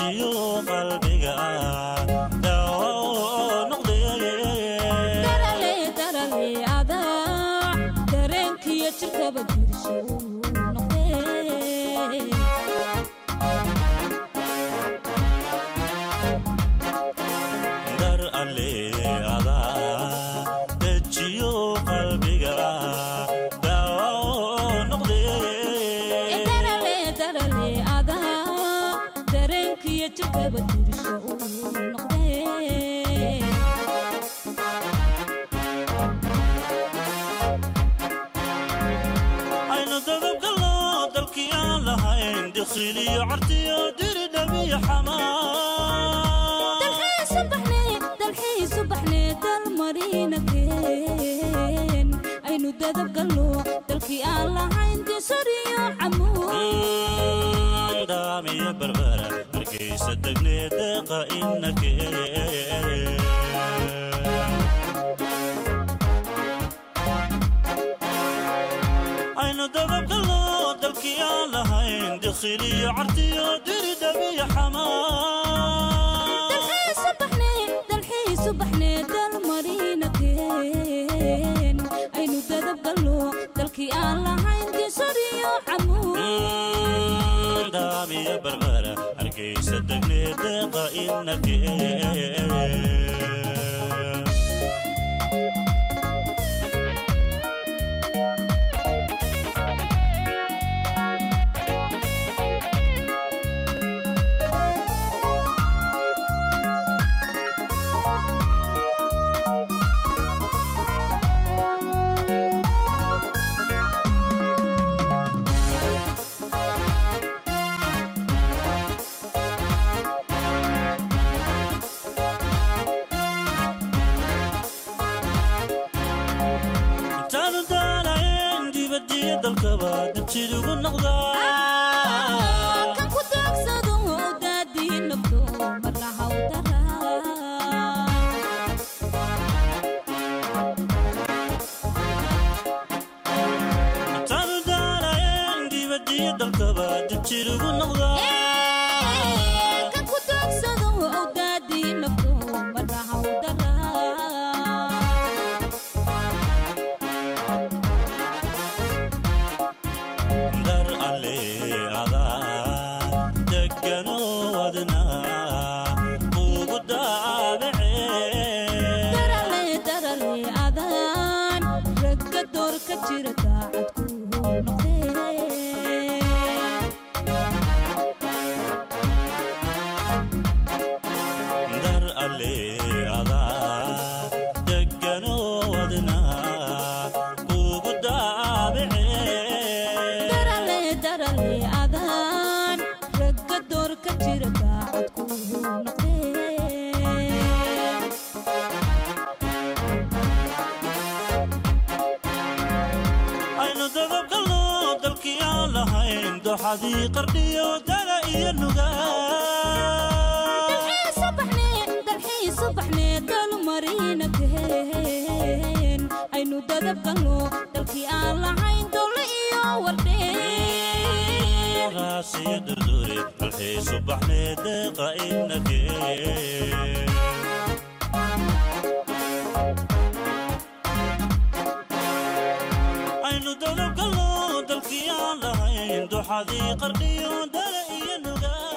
qalbiga dawo noqday laba dirsho uu noqdee aynu dababgallo dalkii aan lahayn dikhiliyo cartiyo diridhabiyo xamaa dalxiisu baxnee dalxiisu baxnee dalmarina keen aynu dadabgallo dalkii aan lahayn disariyo camuud daamiyo barbara hargeysa degnee deeqa inakee aynu dababgallo dalkii aan lahayn dikhiliyo cartiyo diridhabiyo xamaa dalxiisu baxnee dalxiisu baxnee dalmarina keen aynu dadabgallo dalkii aan lahayn disariyo camuud daamiyo barbara hargeysa degnee deeqa inakee intaanu daalayn dibadiyo dalkaba dabtidugu noqdaa kan ku daagsado daadii nafto marna hawdara intaanu daalayn dibadiyo dalkaba dabtidugu noqdaa kan ku daagsado daadii nafto marna hawdara dar alle adaa degano wadna ugu daabacee darale darale adaan ragga door ka jira daacad ku noqdee dar alle adaa degano wadna ugu daabacee darale darale adaan ragga door ka jira daacad ku noqdee aynu dababgallo dalkii aan lahayn doxadii qardhiyo dala iyo nugaa dalxiisu baxnee dalxiisu baxnee dalmarina keen aynu dadabgalno dalkii aan lahayn dole iyo wardhee raasiyo durdure dalxiisu baxnee deeqa inakee aynu dababgallo dalkii aan lahayn doxadii qardhiyo dala iyo nugaa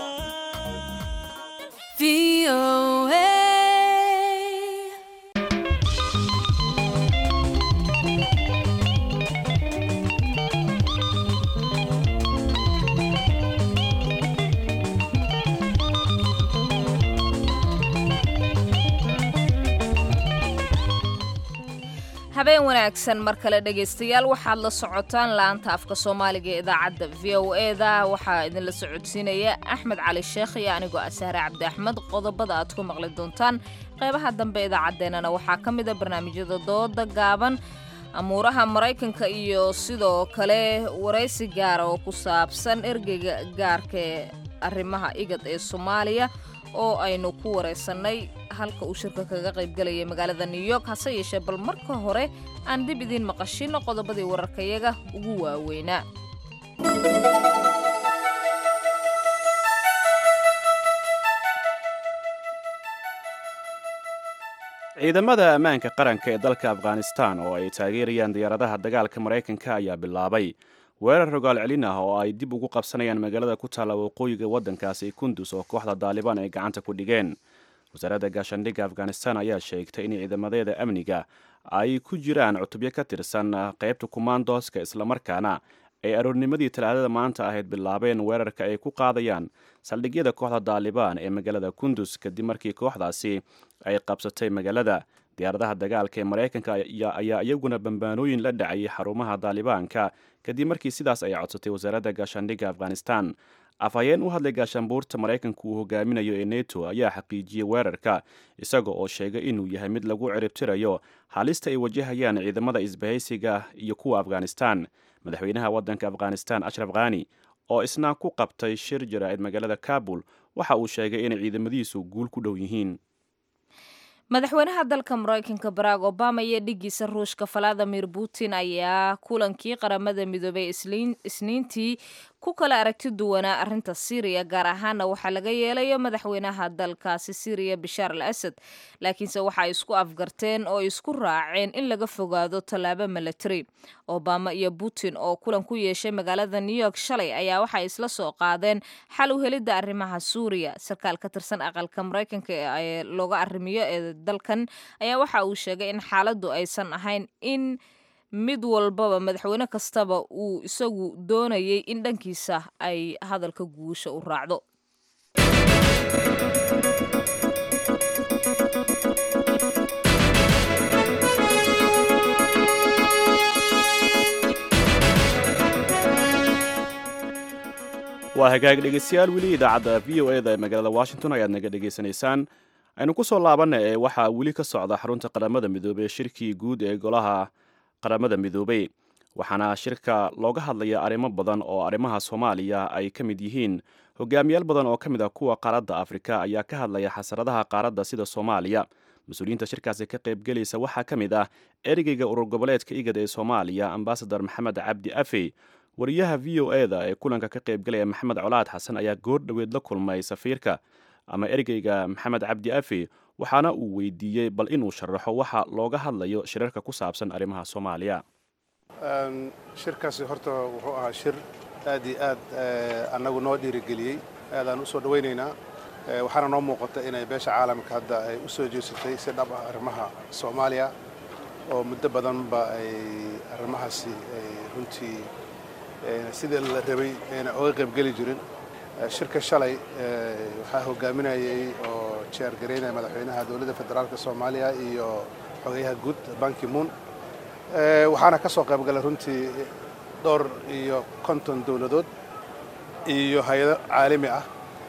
habeen wanaagsan mar kale dhegaystayaal waxaad la socotaan laanta afka soomaaliga ee idaacadda v o eda waxaa idinla socodsiinaya axmed cali sheekh iyo anigoo asaare cabdi axmed qodobada aad ku maqli doontaan qeybaha dambe idaacaddeenana waxaa ka mid a barnaamijyada dooda gaaban amuuraha maraykanka iyo sidoo kale waraysi gaara oo ku saabsan ergeyga gaarka ee arrimaha igad ee soomaaliya oo aynu ku waraysannay halka uu shirka kaga qaybgalayay magaalada new york hase yeeshee bal marka hore aan dib idiin maqashino qodobadii wararkayaga ugu waaweynaa ciidamada ammaanka qaranka ee dalka afghanistan oo ay taageerayaan diyaaradaha dagaalka maraykanka ayaa bilaabay weerar rogaal celin ah oo ay dib ugu qabsanayaan magaalada ku taalla waqooyiga waddankaasi kundus oo kooxda daalibaan ay gacanta ku dhigeen wasaaradda gaashaandhigga afghanistan ayaa sheegtay in ciidamadeeda amniga ay ku jiraan cutubyo ka tirsan qaybta kumaandooska islamarkaana ay aroornimadii talaadada maanta ahayd bilaabeen weerarka ay ku qaadayaan saldhigyada kooxda daalibaan ee magaalada kundus kadib markii kooxdaasi ay qabsatay magaalada diyaaradaha dagaalka ee maraykanka ayaa iyaguna bambaanooyin la dhacayay xarumaha daalibaanka kadib markii sidaas ay codsatay wasaaradda gaashaandhigga afghanistan afhayeen u hadlay gaashaanbuurta maraykanka uu hogaaminayo ee neto ayaa xaqiijiyey weerarka isaga oo sheegay inuu yahay mid lagu ciribtirayo halista ay wajahayaan ciidamada isbahaysiga iyo kuwa afghanistan madaxweynaha waddanka afghanistan ashraf khani oo isna ku qabtay shir jaraa'id magaalada kabul waxa uu sheegay inay ciidamadiisu guul ku dhow yihiin madaxweynaha dalka maraykanka barack obama iyo dhigiisa ruushka valadimir putin ayaa kulankii qaramada midoobay isniintii ku kala aragti duwanaa arrinta syriya gaar ahaana waxaa laga yeelayo madaxweynaha dalkaasi syriya bashaar al asad laakiinse waxa ay isku afgarteen oo isku raaceen in laga fogaado tallaabo milatary obama iyo putin oo kulan ku yeeshay magaalada new york shalay ayaa waxay isla soo qaadeen xal u helidda arrimaha suuriya sarkaal ka tirsan aqalka maraykanka ee looga arrimiyo ee dalkan ayaa waxa uu sheegay in xaaladdu aysan ahayn in mid walbaba madaxweyne kastaba uu isagu doonayay in dhankiisa ay hadalka guusha u raacdo waa hagaag dhegeystayaal weli idaacadda v o eda ee magaalada washington ayaad naga dhegaysanaysaan aynu ku soo laabanna ee waxaa weli ka socda xarunta qaramada midoobey shirkii guud ee golaha qaramada midoobey waxaana shirka looga hadlaya arrimo badan oo arrimaha soomaaliya ay ka mid yihiin hogaamiyaal badan oo ka mid ah kuwa qaaradda afrika ayaa ka hadlaya xasaradaha qaaradda sida soomaaliya mas-uuliyiinta shirkaasi ka qaybgelaysa waxaa ka mid ah ereyga urur goboleedka igad ee soomaaliya ambasador maxamed cabdi afey wariyaha v o eda ee kulanka ka qaybgelaya maxamed colaad xasan ayaa goor dhoweed la kulmay safiirka ama ergeyga maxamed cabdi afe waxaana uu weydiiyey bal inuu sharaxo waxa looga hadlayo shirarka ku saabsan arrimaha soomaaliya shirkaasi horta wuxuu ahaa shir aad iyo aad annagu noo dhiirigeliyey aadaan u soo dhowaynaynaa waxaana noo muuqata inay beesha caalamka hadda ay u soo jeesatay si dhab ah arrimaha soomaaliya oo muddo badanba ay arrimahaasi ay runtii sidii la rabay ayna oga qaybgeli jirin shirka shalay waxaa hogaaminayay oo jeergaraynaya madaxweynaha dowladda federaalk soomaaliya iyo xogeyaha guud banki moon waxaana ka soo qaybgalay runtii dhowr iyo konton dowladood iyo hay-ado caalami ah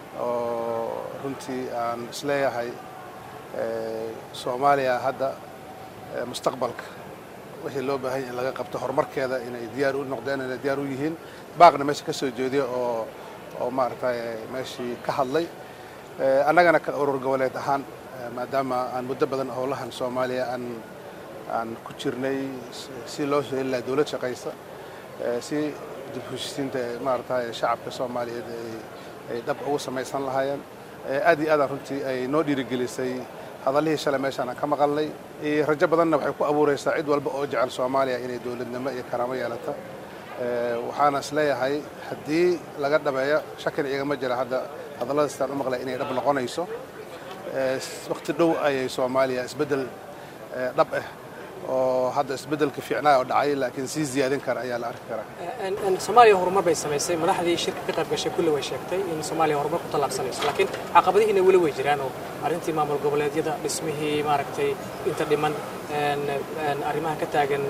oo runtii aan isleeyahay soomaaliya hadda mustaqbalka wixii loo baahanya in laga qabto horumarkeeda inay diyaar u noqdeen inay diyaar u yihiin baaqna meesha ka soo jeediya oo oo maaragtay meeshii ka hadlay annagana ka urur goboleed ahaan maadaama aan muddo badan howlahan soomaaliya aan aan ku jirnay si loo soo heli laha dowlad shaqaysa si dib heshisiinta maaragtay shacabka soomaaliyeed ay dhab ugu samaysan lahaayeen aad iyo aadaan runtii ay noo dhiirigelisay hadallihii shalay meeshaan aan ka maqalnay rajo badanna waxay ku abuuraysaa cid walba oo jecel soomaaliya inay dowladnimo iyo karaamo yeelata waxaana is leeyahay haddii laga dhabeeyo shakina igama jira hadda hadalladaastaan u maqlay inay dhab noqonayso waqti dhow ayay soomaaliya isbeddel dhab ah oo hadda isbeddelka fiicnaa oo dhacay laakiin sii ziyaadin kara ayaa la arki karaa soomaaliya horumar bay samaysay madaxdii shirka ka qayb gashay kulli way sheegtay in soomaaliya horumar ku tallaabsanayso laakiin caqabadihiina weli way jiraan oo arrintii maamul goboleedyada dhismihii maaragtay inta dhiman arrimaha ka taagan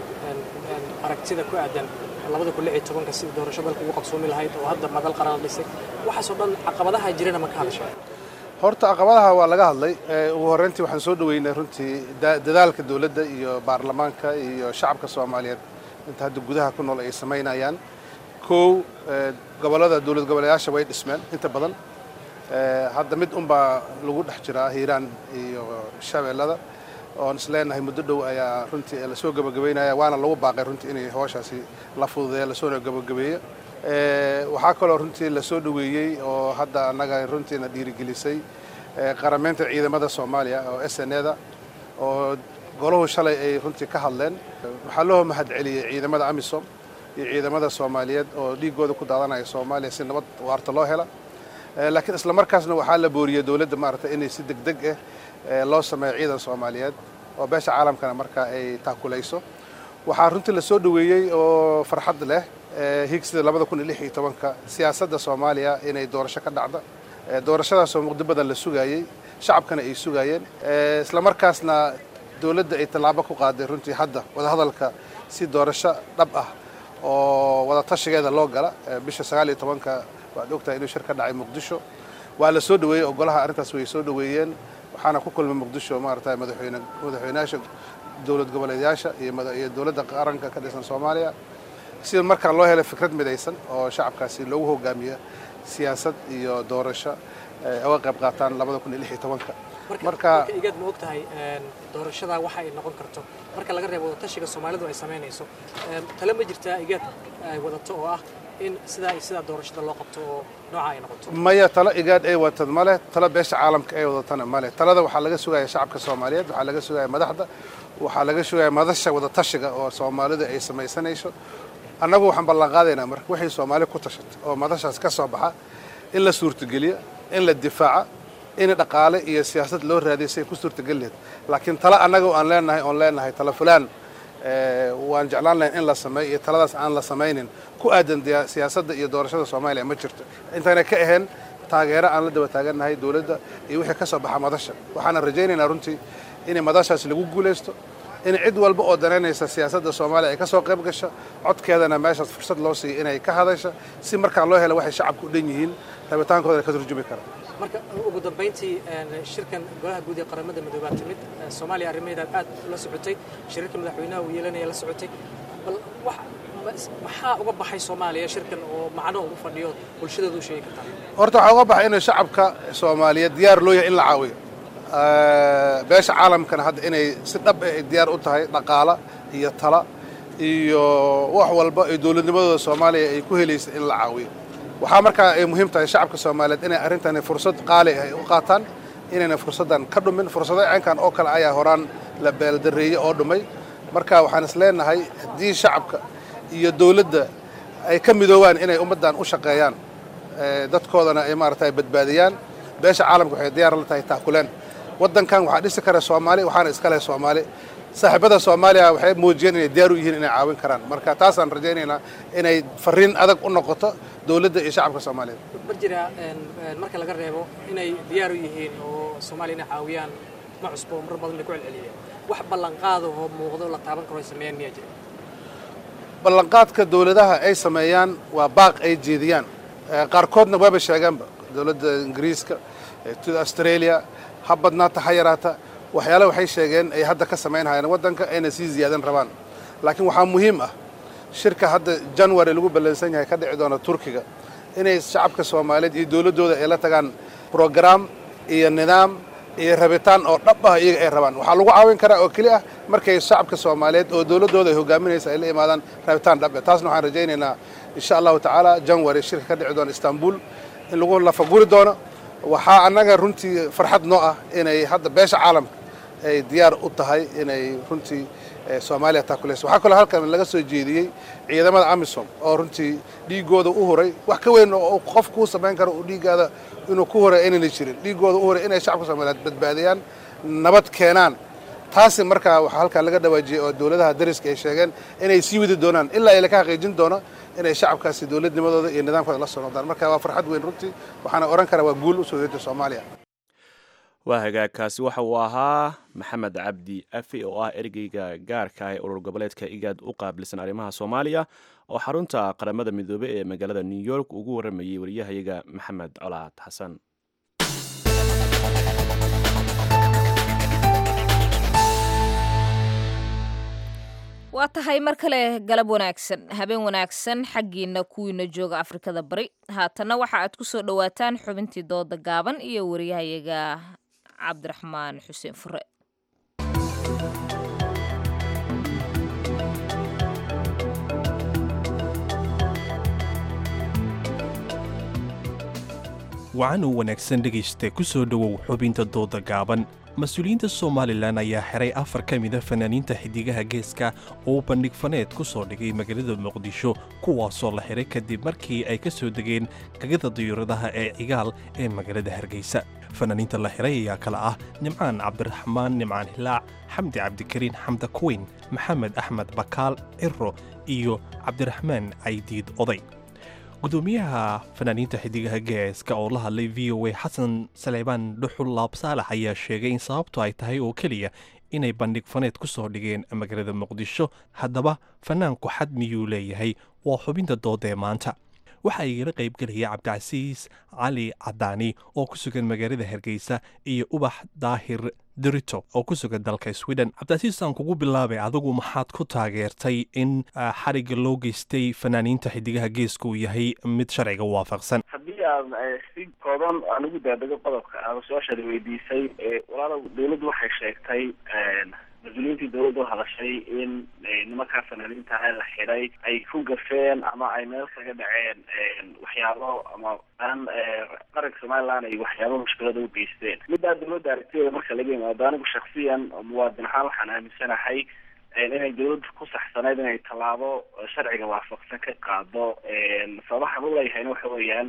aragtida ku aadan labada kun lix iyo tobanka sidii doorasho dalka ugu qabsoomi lahayd oo hadda madal qaran la dhisay waxaasoo dhan caqabadaha jirana ma ka hadashay horta caqabadaha waa laga hadlay ugu horreyntii waxaan soo dhoweynay runtii dadaalka dowladda iyo baarlamaanka iyo shacabka soomaaliyeed inta hadda gudaha ku nool ay samaynayaan kow gobollada dowlad goboleeyaasha way dhismeen inta badan hadda mid unbaa lagu dhex jiraa hiiraan iyo shabeellada oon isleenahay muddo dhow ayaa runtii lasoo gabagabeynaya waana lagu baaqay runtii inay howshaasi la fududeeya lasoona gabagabeeyo waxaa kaloo runtii lasoo dhoweeyey oo hadda annaga runtiina dhiirigelisay qarameynta ciidamada soomaaliya oo s n eda oo golahu shalay ay runtii ka hadleen waxaa loo mahad celiyey ciidamada amisom iyo ciidamada soomaaliyeed oo dhiigooda ku daadanaya soomaaliya si nabad waarta loo hela laakiin isla markaasna waxaa la booriyey dowladda maaragtay inay si deg deg ah loo sameeyo ciidan soomaaliyeed oo beesha caalamkana markaa ay taakulayso waxaa runtii lasoo dhoweeyey oo farxad leh higsida labada kun iyo lix iyo tobanka siyaasadda soomaaliya inay doorasho ka dhacda doorashadaasoo muqdo badan la sugaayey shacabkana ay sugaayeen islamarkaasna dowladda ay tallaabo ku qaaday runtii hadda wadahadalka si doorasho dhab ah oo wada tashigeeda loo gala bisha sagaal iyo tobanka waad ogtahay inuu shir ka dhacay muqdisho waa la soo dhaweeyey ogolaha arrintaas way soo dhaweeyeen waxaana ku kulmay muqdisho maaragtay madaxweyne madaxweynayaasha dowlad goboleedyaasha iyo dowladda qaranka ka dhisan soomaaliya sida markaa loo helay fikrad midaysan oo shacabkaasi loogu hogaamiya siyaasad iyo doorasho uga qayb qaataan labada kun iyo lix iyo tobanka marka igaad ma og tahay doorashada waxa ay noqon karto marka laga reebo wadatashiga soomaalidu ay samaynayso tale ma jirtaa igaad ay wadato oo ah in sidaa iyo sidaa doorashada loo qabto oo nooca ay noqoto maya talo igaad ay watad male talo beesha caalamka ay wadatana male talada waxaa laga sugaya shacabka soomaaliyeed waxaa laga sugaya madaxda waxaa laga sugaya madasha wadatashiga oo soomaalidu ay samaysanayso annagu waxaan ballanqaadaynaa marka waxay soomaali ku tashatay oo madashaas ka soo baxa in la suurtageliyo in la difaaca in dhaqaale iyo siyaasad loo raadiyo si ay ku suurtagelin lahayd laakiin talo annaga aan leenahay oon leenahay talo fulaan waan jeclaan lahayn in la sameeyo iyo taladaas aan la samaynin ku aadan siyaasadda iyo doorashada soomaaliya ma jirto intayna ka ahayn taageero aan la daba taagannahay dowladda iyo wixii ka soo baxa madasha waxaana rajaynaynaa runtii in madashaas lagu guulaysto in cid walba oo danaynaysa siyaasadda soomaaliya ay ka soo qayb gasho codkeedana meeshaas fursad loo siiyo inay ka hadasho si markaa loo helo waxay shacabku u dhan yihiin rabitaankoodana ka turjumi kara marka ugu dambayntii shirkan golaha guud ee qaramada midoobaa timid soomaaliya arrimaheedaad aad la socotay shirarka madaxweynaha uu yeelanaya la socotay bal maxaa uga baxay soomaaliya shirkan oo macno ugu fadhiyo bulshadooda u sheegi kartaa horta waxaa uga baxay inuu shacabka soomaaliyeed diyaar loo yahay in la caawiyo beesha caalamkana hadda inay si dhab ah ay diyaar u tahay dhaqaala iyo tala iyo wax walba ay dowladnimadooda soomaaliya ay ku helaysa in la caawiyo waxaa markaa ay muhiim tahay shacabka soomaaliyeed inay arrintani fursad qaali ah ay u qaataan inayna fursaddan ka dhumin fursado caynkan oo kale ayaa horaan la beeldareeyey oo dhumay marka waxaan is leenahay haddii shacabka iyo dowladda ay ka midoobaan inay ummaddan u shaqeeyaan dadkoodana ay maaragtay badbaadiyaan beesha caalamka waxay diyaar la tahay taakuleen waddankan waxaa dhisi kara soomaali waxaana iska leh soomaali saaxiibada soomaaliya waxay muujiyeen inay diyaar u yihiin inay caawin karaan marka taasaan rajaynaynaa inay fariin adag u noqoto dowladda iyo shacabka soomaaliyeed ma jira marka laga reebo inay diyaar u yihiin oo soomaaliya inay caawiyaan ma cusbo mar badan bay ku celceliyeen wax ballanqaada oo muuqdo la taaban karo ay sameeyaan miyaa jira ballanqaadka dowladaha ay sameeyaan waa baaq ay jeediyaan qaarkoodna waaba sheegaanba dowladda ingiriiska australia ha badnaata ha yaraata waxyaale waxay sheegeen ay hadda ka samaynhayaan waddanka ayna sii ziyaadan rabaan laakiin waxaa muhiim ah shirka hadda january lagu ballansan yahay ka dhici doona turkiga inay shacabka soomaaliyeed iyo dowladdooda ay la tagaan brograam iyo nidaam iyo rabitaan oo dhab ah iyaga ay rabaan waxaa lagu caawin karaa oo keli ah markay shacabka soomaaliyeed oo dowladdooda ay hogaaminaysa ay la imaadaan rabitaan dhab taasna waxaan rajaynaynaa insha allahu tacaala january shirka ka dhici doona istanbul in lagu lafaguri doono waxaa annaga runtii farxad noo ah inay hadda beesha caalamka ay diyaar u tahay inay runtii soomaaliya taakulayso waxaa kaloo halkan laga soo jeediyey ciidamada amisom oo runtii dhiigooda u huray wax ka weyn oo qof kuu samayn karo uu dhiiggaada inuu ku huray aynana jirin dhiigooda u huray inay shacabka soomaaliyeed badbaadiyaan nabad keenaan taasi markaa waxaa halkan laga dhawaajiyey oo dowladaha dariska ay sheegeen inay sii wadi doonaan ilaa ay laka xaqiijin doono inay shacabkaasi dowladnimadooda iyo nidaamkooda la soo noqdaan marka waa farxad weyn runtii waxaana odhan karaa waa guul u soo yeertay soomaaliya waa hagaagkaasi waxa uu ahaa maxamed cabdi afi oo ah ergeyga gaarka ah ee urur goboleedka igaad u qaabilsan arrimaha soomaaliya oo xarunta qaramada midoobe ee magaalada new york ugu waramayey wariyahayaga maxamed colaad xasan waa tahay mar kale galab wanaagsan habeen wanaagsan xaggiina kuwiina jooga afrikada bari haatanna waxa aad ku soo dhowaataan xubintii dooda gaaban iyo wariyahayaga cabdiraxmaan xuseen fure wacan oo wanaagsan dhegaysta ku soo dhowow xubinta dooda gaaban mas-uuliyiinta somalilan ayaa xiray afar ka mida fanaaniinta xiddigaha geeska oo bandhig faneed ku soo dhigay magaalada muqdisho kuwaasoo la xiray kadib markii ay ka soo degeen gagada diyuuradaha ee cigaal ee magaalada hargeysa fanaaniinta la xiray ayaa kale ah nimcaan cabdiraxmaan nimcaan hilaac xamdi cabdikariin xamda kuweyn maxamed axmed bakaal ciro iyo cabdiraxmaan caydiid oday gudoomiyaha fanaaniinta xiddigaha geeska oo la hadlay v o a xasan saleebaan dhuxul laab saalax ayaa sheegay in sababtu ay tahay oo keliya inay bandhig faneed ku soo dhigeen magaalada muqdisho haddaba fanaanku xad miyuu leeyahay waa xubinta dooda ee maanta waxaa igala qaybgelaya cabdicasiis cali cadaani oo ku sugan magaalada hargeysa iyo ubax daahir dirito oo ku sugan dalka sweden cabdicasiis aan kugu bilaabay adigu maxaad ku taageertay in xarigga loo geystay fanaaniinta xiddigaha geeska uu yahay mid sharciga waafaqsan haddii aad si kooban aan ugu daadego qodobka aada su-aashaada weydiisay walaalow dawladdu waxay sheegtay mas-uuliyiintii dawladda u hadashay in nimankaa fanaaniinta ah la xidhay ay ku gafeen ama ay meel kaga dhaceen waxyaabo ama aan qaranka somaliland ay waxyaabo mushkilada u geysteen middaa dawladda aragtideeda marka laga yimaado anigu shaksiyan muwaadin ahaan waxaan aaminsanahay inay dawladdu ku saxsanayd inay tallaabo sharciga waafaqsan ka qaado sababaxan u leeyahayna waxa weeyaan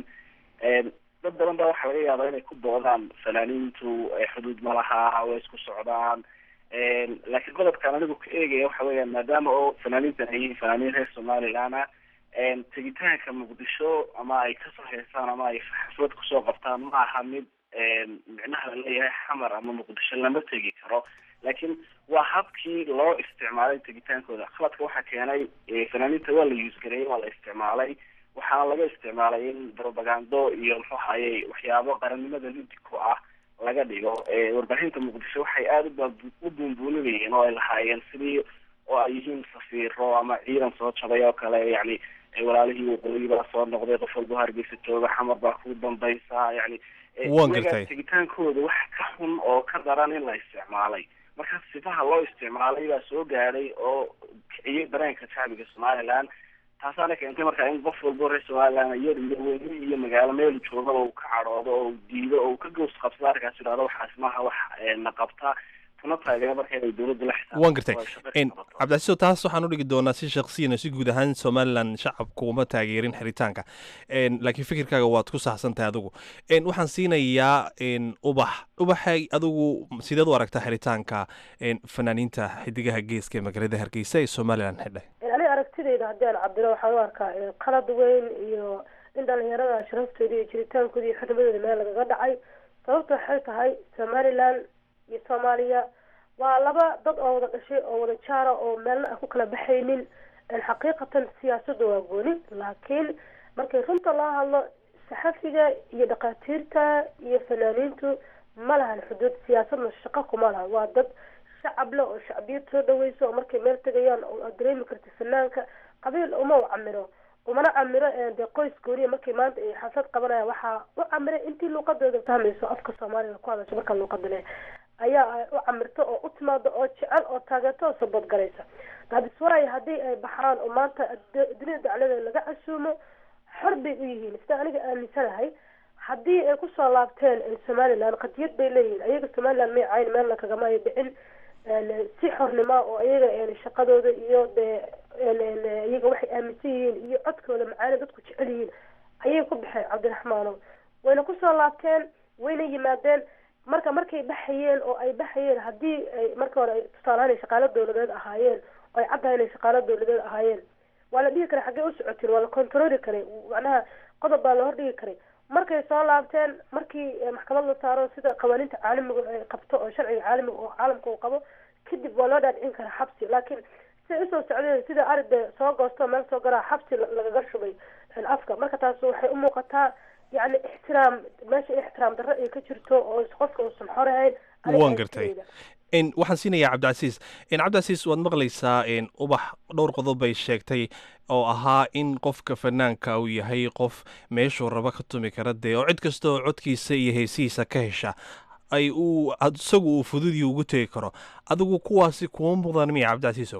dad badan baa waxaa laga yaabaa inay ku doodaan fanaaniintu xuduud ma laha way isku socdaan laakiin qodobkaan anigu ka eegaya waxa weeyaan maadaama oo fanaaniintan ay yihiin fanaaniin reer somaliland ah tegitaanka muqdisho ama ay kasoo heesaan ama ay xaflad kusoo qabtaan ma aha mid micnaha laleeyahay xamar ama muqdisho lama tegi karo laakiin waa habkii loo isticmaalay tegitaankooda khaladka waxaa keenay fanaaniinta waa la yuusgareeyey waa la isticmaalay waxaana laga isticmaalay in propagando iyo muxuu ahayey waxyaabo qarannimada lidi ku ah laga dhigo warbaahinta muqdisho waxay aada u buunbuuninayeen oo ay lahaayeen sidii oo ay yihiin safiiro ama ciidan soo jabay oo kale yani walaalihii waqooyi baa soo noqday qof walba hargeysa jooga xamar baa ku dambaysa yani Waan gartay. tegitaankooda wax ka xun oo ka daran in la isticmaalay marka sifaha loo isticmaalay baa soo gaadhay oo kiciyay dareenka shacbiga somaliland taasaana keentay markaa in qof walbo reer somaliland yar iyo weyne iyo magaalo meel joogaba uu ka cadhoodo oo uu diido oo uu ka gows qabsado arkaas idhahdo waxaas maaha wax na qabta tuna taageera marka inay dawladda la xisaabtanto waan gartay oo ay shaqo ka En, qabato. cabdicasiis taas waxaan u dhigi doonaa si shakhsiyan si guud ahaan somalilan shacabku uma taageerin xiritaanka En, laakiin fikirkaaga waad ku saxsan tahay adigu En, waxaan siinayaa en, ubax ubaxay adigu sideed u aragtaa xiritaanka en, fanaaniinta xidigaha geeska ee magaalada hargeysa ee somalilan xidhay aniga aragtidayda haddii aan cabdilo waxaan u arkaa eh, qalad weyn iyo in dhalinyarada sharaftooda iyo jiritaankooda iyo xurnimadooda meel lagaga dhacay sababta waxay tahay somaliland iyo soomaaliya waa laba dad oo wada dhashay oo wada jaara oo meelna aan ku kala baxaynin En xaqiiqatan siyaasadda waa gooni laakiin markay runta loo hadlo saxafiga iyo dhakhaatiirta iyo fanaaniintu ma lahan xuduud siyaasadna shaqo kuma lahan waa dad shacab leh oo shacbiyad soo dhaweyso oo markay meel tegayaan oo aad dareemi karta fanaanka qabiil uma u camiro umana camiro ee dee qoys gooniya markay maanta ay xaflad qabanayaan waxaa u camira intii luuqadooda fahmayso afka soomaaliga ku hadasho marka luuqada leh ayaa ay u camirto oo u timaado oo jecel oo taageerto oo sabadgalaysa daadis waayo haddii ay baxaan oo maanta ad- dunida dacladeeda laga casuumo xor bay u yihiin sida aniga aaminsanahay haddii ay kusoo laabteen eh, somaliland qadiyad bay leeyihiin ayaga somaliland may cayn meelna kagama ay dhicin En, si xornimo oo iyaga en, shaqadooda iyo dee en, en, iyaga waxay aaminsan yihiin iyo codkooda macaani dadku jecel yihiin ayay ku baxeen cabdiraxmaanow wayna kusoo laabteen wayna yimaadeen marka markay baxayeen oo ay baxayeen haddii ay marka hore ay tusaalahaan ay shaqaalo dawladeed ahaayeen oo ay caddahay inay shaqaalo dawladeed ahaayeen waa la dhihi karay xaggee u socotiin waa la controli karay macnaha qodob baa la hordhigi karay markay soo laabteen markii eh, maxkamad la saaro sida qawaaniinta caalamiga ay qabto oo sharciga caalamiga oo caalamka uu qabo kadib waa loo dhaadhicin karaa xabsi laakiin siday usoo socdeen sida aride soo goosto meel soo garaa xabsi la- lagaga shubay en, afka marka taas waxay u muuqataa yacni ixtiraam meesha ixtiraam darro ay ka jirto oo qofka uusan xorahayn aniga waan gartay En, waxaan siinayaa cabdicasiis En, cabdicasiis waad maqlaysaa en, ubax dhowr qodob bay sheegtay oo ahaa in qofka fanaanka uu yahay qof meeshuu rabo ka tumi kara dee oo cid kasta oo codkiisa iyo heesihiisa ka hesha ay uu ad- isagu uu fududii ugu tegi karo adigu kuwaasi kuma muuqdaan miya cabdicasiisow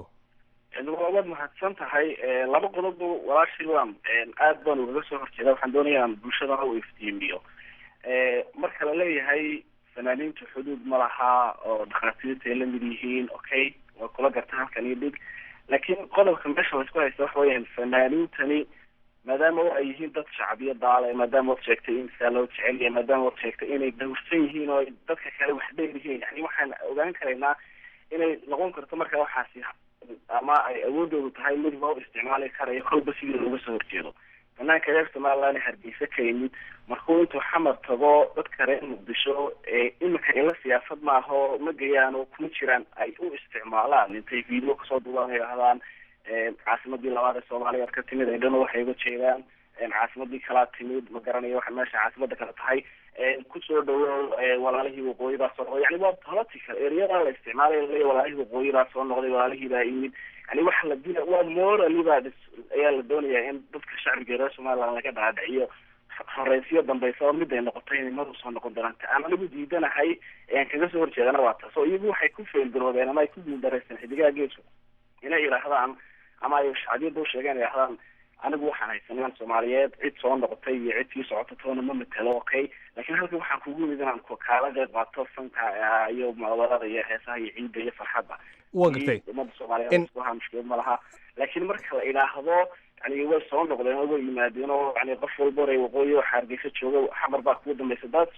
waad mahadsan tahay laba qodobba walaashii waan aad baan ugaga soo horjeeda waxaan doonaya inaan bulshadana u iftiimiyo marka la leeyahay fanaaniintu xuduud ma laha oo dhakhaatiirta ay la mid yihiin okay waa kula garta halkan iyo dhig laakiin qodobka meesha laisku haysta waxa weeyaan fanaaniintani maadaama oo ay yihiin dad shacbiyo daale maadaama ood sheegtay in saa loo jecel yahay maadaama ood sheegtay inay dhowrsan yihiin oo ay dadka kale wax dheer yihiin yani waxaan ogaan karaynaa inay noqon karto marka waxaasi ama ay awoodoodu tahay mid loo isticmaali karayo kolba sidii looga soo horjeedo banaanka reer somaliland hargeysa ka yimid markuu intuu xamar tago dadka reer muqdisho ee imika ila siyaasad maaho ma gayaan oo kuma jiraan ay u isticmaalaan intay video kasoo duubaan ay ahdaan caasimadii labaad ee soomaaliya ka timid ay dhana waxay uga jeedaan caasimadii kalaa timid ma garanayo waxa meesha caasimada kale tahay kusoo dhawow walaalihii waqooyi baa soo noqday yani waa political ereyada la isticmaalay laleeyahy walaalihii waqooyi baa soo noqday walaalihii baa yimid yani waxa la dila waa morally baa ayaa la doonayaa in dadka shacbiga reer somaliland laga dhaadhiciyo horeysiyo dambeysaba mid ay noqotay inay mar usoo noqon doonanta aan anigu diidanahay aan kaga soo horjeedana waa taas oo iyagu waxay ku feelgaroobeen ama ay ku guuldareysteen xidigaha geesku inay yidhaahdaan ama ay shacbiyada u sheegeen yidhahdaan anigu waxaan haysanaan soomaaliyeed cid soo noqotay iyo cid sii socota toona ma matelo okay laakiin halkan waxaan kugu yimid inaan kaala qeyb qaato fanka iyo mucaawadada iyo heesaha iyo ciidda iyo farxadda waa gartay umada soomaaliyeed iskuhaa mushkilad ma laha laakiin marka la idhaahdo yani way soo noqdeen oo way yimaadeen oo yani qof walba oray waqooyi oo xaargeysa jooga xamar baa kugu dambeysa dad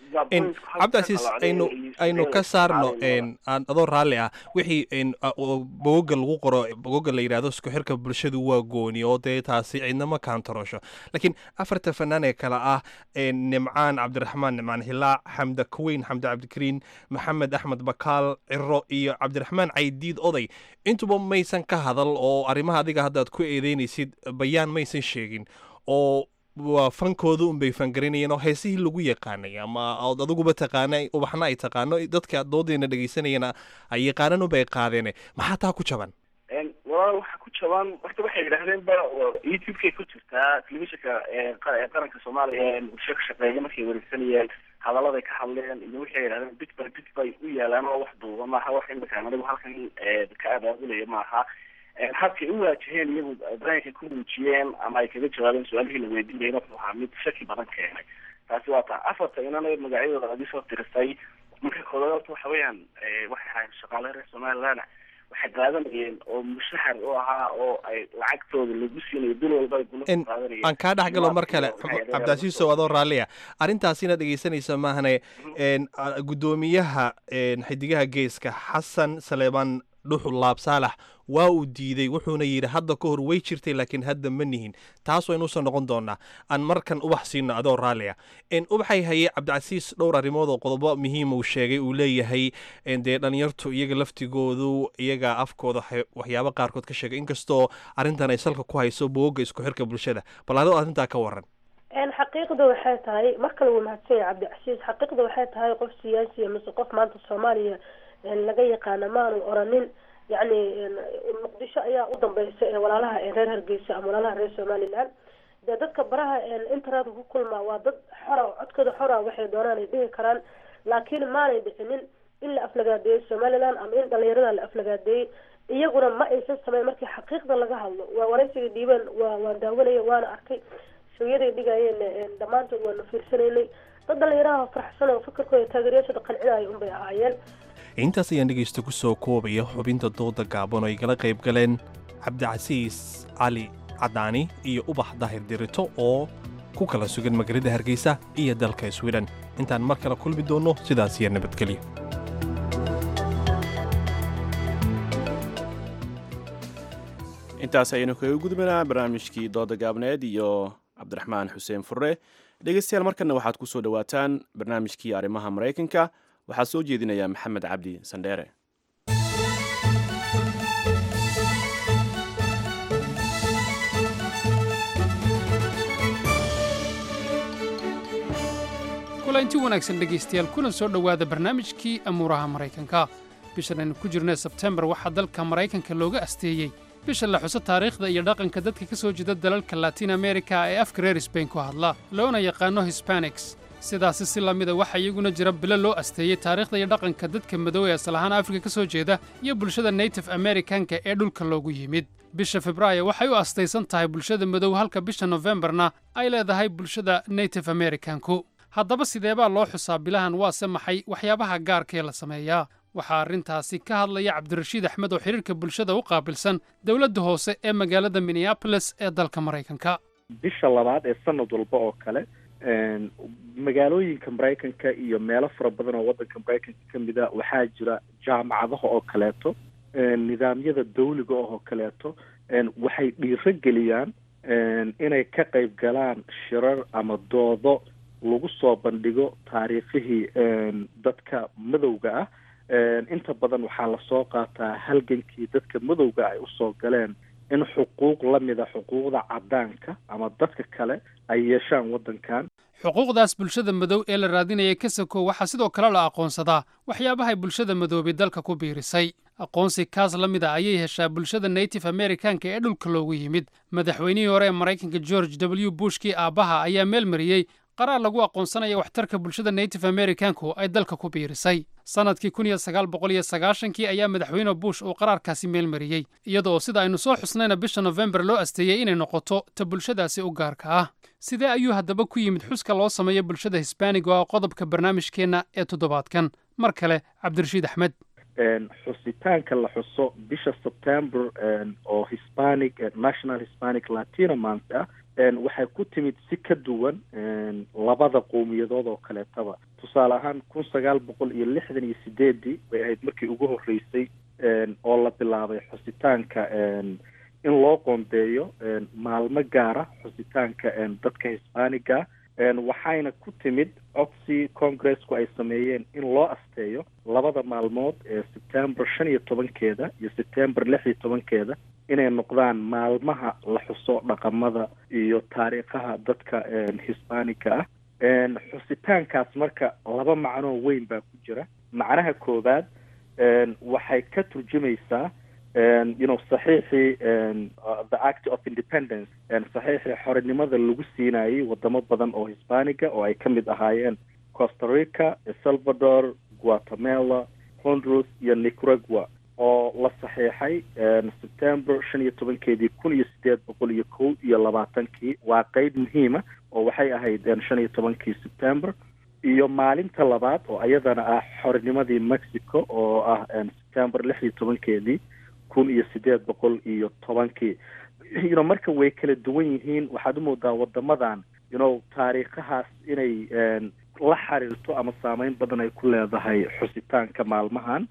cabdicasiis aynu aynu ka saarno aan adoo raalli ah wixii bogoga lagu qoro bogoga la yidhahdo isku xirka bulshadu waa gooni oo dee taasi cidnama kaantarosho laakiin afarta fanaan ee kale ah nimcaan cabdiraxmaan nimcaan hilaac xamda kuweyn xamda cabdikariin maxamed axmed bakaal ciro iyo cabdiraxmaan caydiid oday intuba maysan ka hadal oo arrimaha adiga haddaad ku eedeynaysid bayaan maysan sheegin oo waa fankooda unbay fangarinayeen oo heesihii lagu yaqaanay ama ood adiguba taqaana ubaxna ay taqaano dadka doodeena dhegeysanayana ay yaqaanan unbay qaadeen maxaa taa ku jaban walaal waxa ku jaban horta waxay yidhahdeen ba youtube-kay ku jirtaa telefishinka qaranka soomaaliya ee muqdisho ka shaqeeya markay wareegsanayeen hadaladay ka hadleen iyo waxay yidhahdeen bit by bit bay u yaalaan oo wax duuba maaha wax imika anigu halkan ka abaabulaya maaha habkay u waajaheen iyagu dareenkay ku muujiyeen ama ay kaga jawaabeen su-aalihii la weydiinayna wuxuu ahaa mid shaki badan keenay taasi waa taa afarta inana magacyadooda adi soo tirisay marka koodaad horta waxa weeyaan waxay ahayn shaqaale reer somaliland waxay qaadanayeen oo mushahar u ahaa oo ay lacagtooda lagu siinayo bil walba ay gula qaadanayeen aan kaa dhex galo mar kale cabdicasiisow adoo raalliya arrintaasina dhegeysanaysa maahane guddoomiyaha xidigaha geeska xasan saleebaan dhuxul laab saalax waa uu diiday wuxuuna yidhi hadda ka hor way jirtay laakiin hadda ma nihin taas waynuusan noqon doonaa aan markan ubax siino adoo raalliya ubaxay haye cabdicasiis dhowr arrimood oo qodobo muhiima uu sheegay uu leeyahay dee dhalinyartu iyaga laftigoodu iyaga afkooda waxyaabo qaarkood ka sheegay inkastoo arrintan ay salka ku hayso bogoga isku xirka bulshada bal adoo arrintaa ka waran xaqiiqda waxay tahay mar kale wuu mahadsan yahay cabdicasiis xaqiiqda waxay tahay qof siyaasiya mise qof maanta soomaaliya laga yaqaana maanu oranin yacni muqdisho ayaa u dambeysa ee walaalaha ee reer hargeysa ama walaalaha reer somaliland dee dadka baraha internet ku kulmaa waa dad xora codkooda xora waxay doonaan ay dhihi karaan laakiin maanay dhicinin in la aflagaadeeyey somaliland ama in dhalinyarada la aflagaadeeyey iyaguna ma aysan sameyn markii xaqiiqda laga hadlo waa waraysiga dhiibeen waa waan daawanaya waana arkay shooyaday dhigayeen dhammaantood waanu fiirsanaynay dad dhalinyaraha faraxsan oo fikirkooda taageerayaashooda qancinaya unbay ahaayeen intaas ayaan dhegaysta ku soo koobaya xubinta dooda gaaban oo ay gala qayb galeen cabdicasiis cali cadaani iyo ubax daahir dirito oo ku kala sugan magaalada hargeysa iyo dalka swiden intaan mar kale kulmi doonno sidaas iyo nabadgelyo intaas ayaynu kaga gudbanaa barnaamijkii dooda gaabneed iyo cabdiraxmaan xuseen furre dhegeystayaal markanna waxaad ku soo dhowaataan barnaamijkii arrimaha maraykanka waxaa soo jeedinaya maxamed cabdi sandheere kulanti wanaagsan dhegaystayaal kuna soo dhowaada barnaamijkii amuuraha maraykanka bishan aynu ku jirnay sebtembar waxaa dalka maraykanka looga asteeyey bisha la xuso taariikhda iyo dhaqanka dadka ka soo jeeda dalalka latin amerika ee afka reer sbain ku hadla loona yaqaano hispanics sidaasi si la mida waxaa iyaguna jira bilo loo asteeyey taariikhda iyo dhaqanka dadka madow ee asal ahaan afrika ka soo jeeda iyo bulshada native amerikanka ee dhulka loogu yimid bisha febraayo waxay u astaysan tahay bulshada madow halka bisha nofembarna ay leedahay bulshada native amerikanku haddaba sideebaa loo xusaa bilahan waase maxay waxyaabaha gaarkee la sameeyaa waxaa arrintaasi ka hadlaya cabdirashiid axmed oo xidhiirka bulshada u qaabilsan dowladda hoose ee magaalada minneabolis ee dalka maraykanka bisha labaad ee sanad walba oo kale magaalooyinka maraykanka iyo meelo fara badan oo waddanka maraykanka ka mid a waxaa jira jaamacadaha oo kaleeto nidaamyada dawliga oo kaleeto waxay dhiiro geliyaan inay ka qayb galaan shirar ama doodo lagu soo bandhigo taariikhihii dadka madowga ah inta badan waxaa lasoo qaataa halgankii dadka madowga ay usoo galeen in xuquuq la mida xuquuqda caddaanka ama dadka kale ay yeeshaan waddankan xuquuqdaas bulshada madow ee la raadinaya kasako waxaa sidoo kale la aqoonsadaa waxyaabahay bulshada madoobay dalka ku biirisay aqoonsi kaas la mid a ayay heshaa bulshada native americanka ee dhulka loogu yimid madaxweynihii hore ee maraykanka george w bushkii aabbaha ayaa meel mariyey qaraar lagu aqoonsanaya waxtarka bulshada native americanku ay dalka ku biirisay sannadkii kun iyo sagaal boqol iyo sagaashankii ayaa madaxweyne bush uu qaraarkaasi meel mariyey iyadoo sida aynu soo xusnayna bisha nofembar loo asteeyey inay noqoto ta bulshadaasi u gaarka ah sidee ayuu haddaba ku yimid xuska loo sameeyo bulshada hisbaaniga oo ah qodobka barnaamijkeenna ee toddobaadkan mar kale cabdirashiid axmed xusitaanka la xuso bisha september oo hispanic national hispanic latino month ah waxay ku timid si ka duwan labada qowmiyadood oo kaleetaba tusaale ahaan kun sagaal boqol iyo lixdan iyo sideedii bay ahayd markii ugu horreysay oo la bilaabay xusitaanka in loo qoondeeyo maalmo gaara xusitaanka dadka hisbaaniga waxayna ku timid codsi congressku ay sameeyeen in loo asteeyo labada maalmood ee september shan iyo tobankeeda iyo september lix iyo tobankeeda inay noqdaan maalmaha la xuso dhaqamada iyo taariikhaha dadka hisbaaniga ah xusitaankaas marka laba macnoo weyn baa ku jira macnaha koowaad waxay ka turjumaysaa you know saxiixii the act of independence saxiixii xorinimada lagu siinayay wadamo badan oo hisbaaniga oo ay ka mid ahaayeen costa rica salvador guatemala honduras iyo nicaragua oo la saxiixay september shan iyo tobankeedii kun iyo sideed boqol iyo kow iyo labaatankii waa qeyb muhiima oo waxay ahayd shan iyo tobankii september iyo maalinta labaad oo ayadana ah xorinimadii mexico oo ah september lix iyo tobankeedii kun iyo sideed boqol iyo tobankii you know marka way kala duwan yihiin waxaad umoodaa wadamadan you know taariikhahaas inay la xiriirto ama saameyn badan ay ku leedahay xusitaanka maalmahan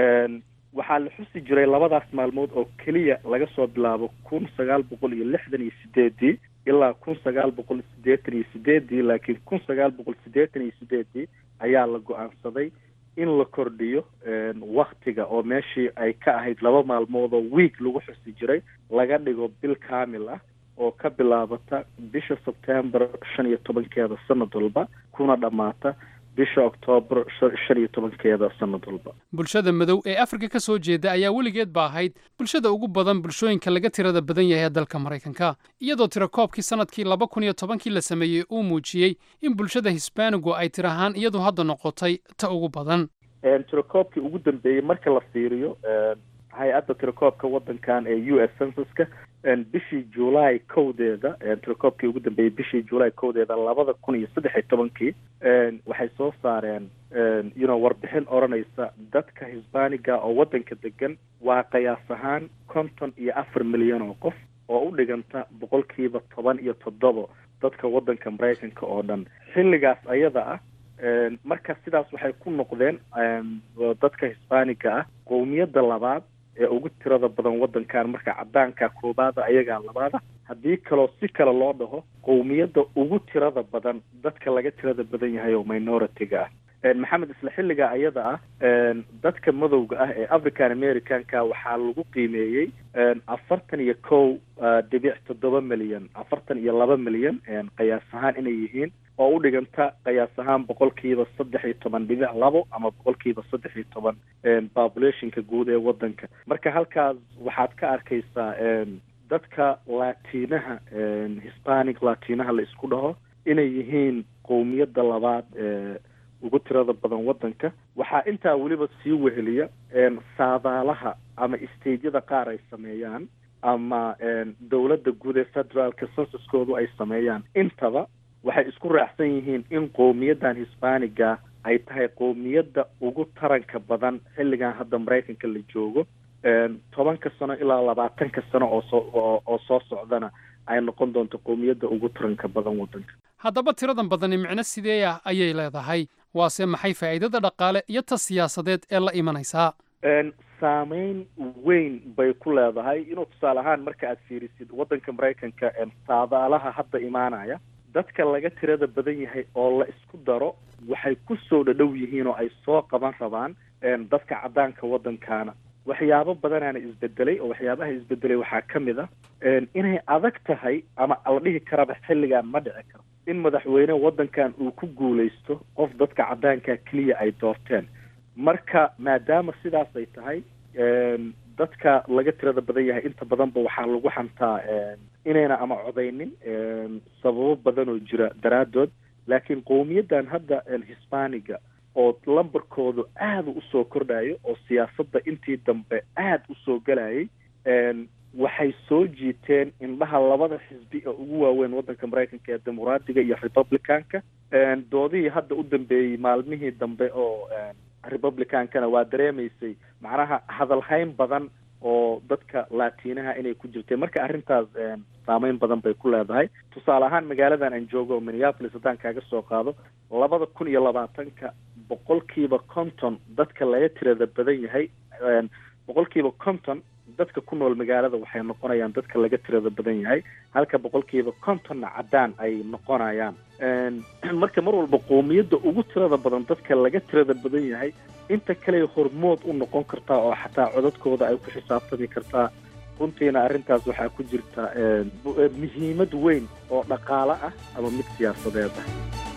waxaa la xusi jiray labadaas maalmood oo keliya laga soo bilaabo kun sagaal boqol iyo lixdan iyo sideedii ilaa kun sagaal boqol siddeetan iyo sideedii laakiin kun sagaal boqol siddeetan iyo sideedii ayaa la go-aansaday in la kordhiyo waktiga oo meeshii ay ka ahayd laba maalmood oo week lagu xusi jiray laga dhigo bil kaamil ah oo ka bilaabata bisha sebtember shan iyo tobankeeda sanad walba kuna dhammaata bisha oktoobar shan iyo tobankeeda sanad walba bulshada madow ee afrika ka soo jeeda ayaa weligeed ba ahayd bulshada ugu badan bulshooyinka laga tirada badan yahay ee dalka maraykanka iyadoo tirakoobkii sanadkii laba kun iyo tobankii la sameeyey uu muujiyey in bulshada hisbaanigu ay tir ahaan iyadu hadda noqotay ta ugu badan tirakoobkii ugu dambeeyey marka la fiiriyo hay-adda tirakoobka waddankan ee u s censuska bishii july kowdeeda tirakoobkii ugu dambeeyey bishii july kowdeeda labada kun iyo saddex iyo tobankii waxay soo saareen you know warbixin odhanaysa dadka hisbaaniga oo waddanka degan waa qiyaas ahaan konton iyo afar milyan oo qof oo u dhiganta boqolkiiba toban iyo toddoba dadka waddanka maraykanka oo dhan xilligaas ayada ah marka sidaas waxay ku noqdeen dadka hisbaaniga ah qowmiyadda labaad ee ugu tirada badan waddankan marka caddaanka koobaada ayagaa labaada haddii kaloo si kale loo dhaho qowmiyadda ugu tirada badan dadka laga tirada badan yahay oo minority-ga ah maxamed isla xilliga ayada ah dadka madowga ah ee african americanka waxaa lagu qiimeeyey afartan iyo kow dhibic toddoba milyan afartan iyo laba milyan qiyaas ahaan inay yihiin oo u dhiganta qiyaas ahaan boqolkiiba saddex iyo toban dhibic labo ama boqolkiiba saddex iyo toban populationka guud ee waddanka marka halkaas waxaad ka arkaysaa dadka latinaha hispanic latinaha la isku dhaho inay yihiin qowmiyadda labaad ee ugu tirada badan waddanka waxaa intaa weliba sii weheliya saadaalaha ama stageyada qaar ay sameeyaan ama dowladda guud ee federaalka censuskoodu ay sameeyaan intaba waxay isku raacsan yihiin in qowmiyaddan hisbaaniga ay tahay qowmiyadda ugu taranka badan xilligan hadda maraykanka la joogo tobanka sano ilaa labaatanka sano oo soo oo soo socdana ay noqon doonto qowmiyadda ugu taranka badan waddanka haddaba tiradan badani micno sidee ah ayay leedahay waase maxay faa'iidada dhaqaale iyo ta siyaasadeed ee la imanaysaa saameyn weyn bay ku leedahay inuu tusaale ahaan marka aad fiirisid waddanka maraykanka saadaalaha hadda imaanaya dadka laga tirada badan yahay oo la isku daro waxay ku soo dhadhow yihiin oo ay soo qaban rabaan dadka caddaanka waddankaana waxyaabo badanaana isbedelay oo waxyaabaha isbedelay waxaa ka mid ah inay adag tahay ama la dhihi karaba xilligan ma dhici karo in madaxweyne waddankan uu ku guulaysto qof dadka caddaanka keliya ay doorteen marka maadaama sidaas ay tahay dadka laga tirada badan yahay inta badanba waxaa lagu xantaa inayna ama codaynin sababo badan oo jira daraaddood laakiin qowmiyaddan hadda hisbaaniga oo lambarkoodu aada usoo kordhayo oo siyaasadda intii dambe aada usoo gelayay waxay soo jiiteen indhaha labada xisbi ee ugu waaweyn waddanka maraykanka ee dimuqraadiga iyo republicanka doodihii hadda u dambeeyey maalmihii dambe oo republicankana waa dareemaysay macnaha hadalhayn badan oo dadka laatiinaha inay ku jirteen marka arrintaas saameyn badan bay ku leedahay tusaale ahaan magaaladan aan joogo oo minneapolis haddaan kaaga soo qaado labada kun iyo labaatanka boqolkiiba conton dadka laga tirada badan yahay boqolkiiba conton dadka ku nool magaalada waxay noqonayaan dadka laga tirada badan yahay halka boqolkiiba contonna caddaan ay noqonayaan marka mar walba qowmiyadda ugu tirada badan dadka laga tirada badan yahay inta kale hormood u noqon kartaa oo xataa codadkooda ay ku xisaabtami kartaa runtiina arrintaas waxaa ku jirta muhiimad weyn oo dhaqaale ah ama mid siyaasadeed ah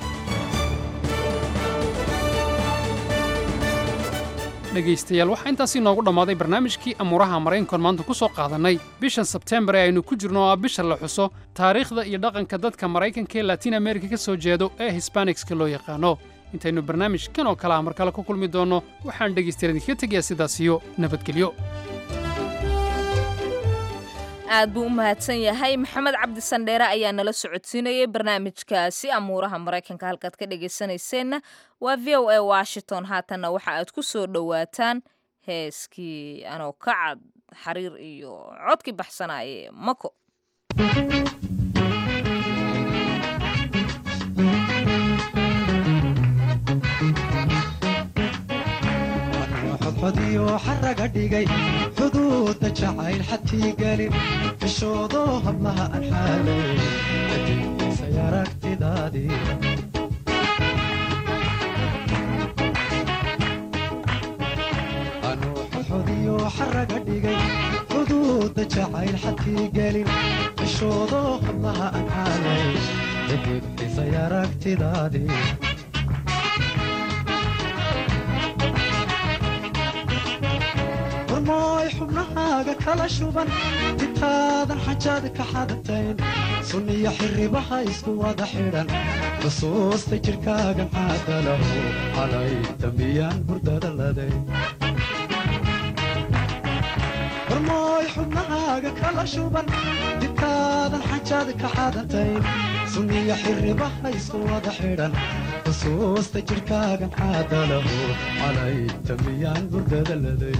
dhegaystayaal waxaa intaasii noogu dhammaaday barnaamijkii amuuraha maraykankoon maanta ku soo qaadannay bishan sebteembar ee aynu ku jirno oo ah bisha la xuso taariikhda iyo dhaqanka dadka maraykanka ee latiin amerika ka soo jeedo ee hisbanikska loo yaqaano intaynu barnaamijkan oo kale ah mar kale ku kulmi doonno waxaan dhegaystayaal idinkaga tegayaa sidaas iyo nabadgelyo aad buu u mahadsan yahay maxamed cabdi sandheere ayaa nala socodsiinayay barnaamijkaasi amuuraha maraykanka halkaad ka dhegaysanayseena waa v o a washington haatanna waxa aad ku soo dhowaataan heeskii anoo ka cad xariir iyo codkii baxsanaaye mako xodxodiyo xaraga dhigay xuduudda jacayl xadkii gelin fishoodo hablaha aan xaalay xadiisay aragtidaadii anuu xodxodiyo xaraga dhigay xuduudda jacayl xadkii gelin fishoodo hablaha aan xaalay xadiisay aragtidaadii warmooy xubnahaaga kala shuban ditaadan xajaad ka xadatayn sunniyo xirribaha isku wada xidhan xusuusta jidhkaagan caadalahu calay dambiyaan hurdada laday warmooy xubnahaaga kala shuban ditaadan xajaad ka xadatayn sunniyo xirribaha isku wada xidhan xusuusta jidhkaagan caadalahu calay dambiyaan hurdada laday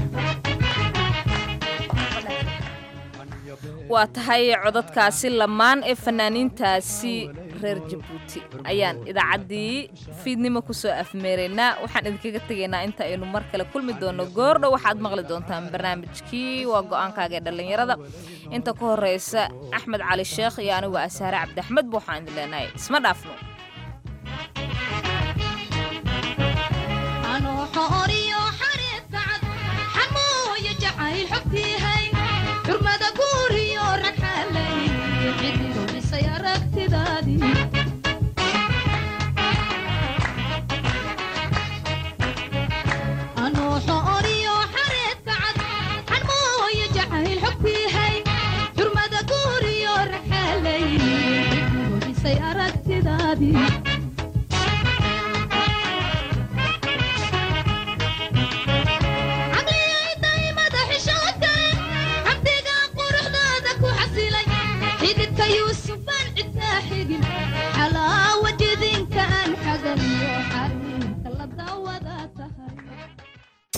waa tahay codadkaasi lamaan ee fanaaniintaasi reer jabuuti ayaan idaacaddii fiidnimo ku soo afmeeraynaa waxaan idinkaga tegaynaa inta aynu mar kale kulmi doonno goordhow waxaad maqli doontaan barnaamijkii waa go'aankaaga ee dhallinyarada inta ka horraysa axmed cali sheekh iyo anigu asaare cabdiaxmed ba waxaan idin leenahay isma dhaafno xurmada guuriyo rag xaalay cidnigu dhisay aragtidaadii anuuxo oriyo xareedka cad xanmooyo jacayl xogtiihay xurmada guuriyo rag xaalay cidnigu dhisay aragtidaadii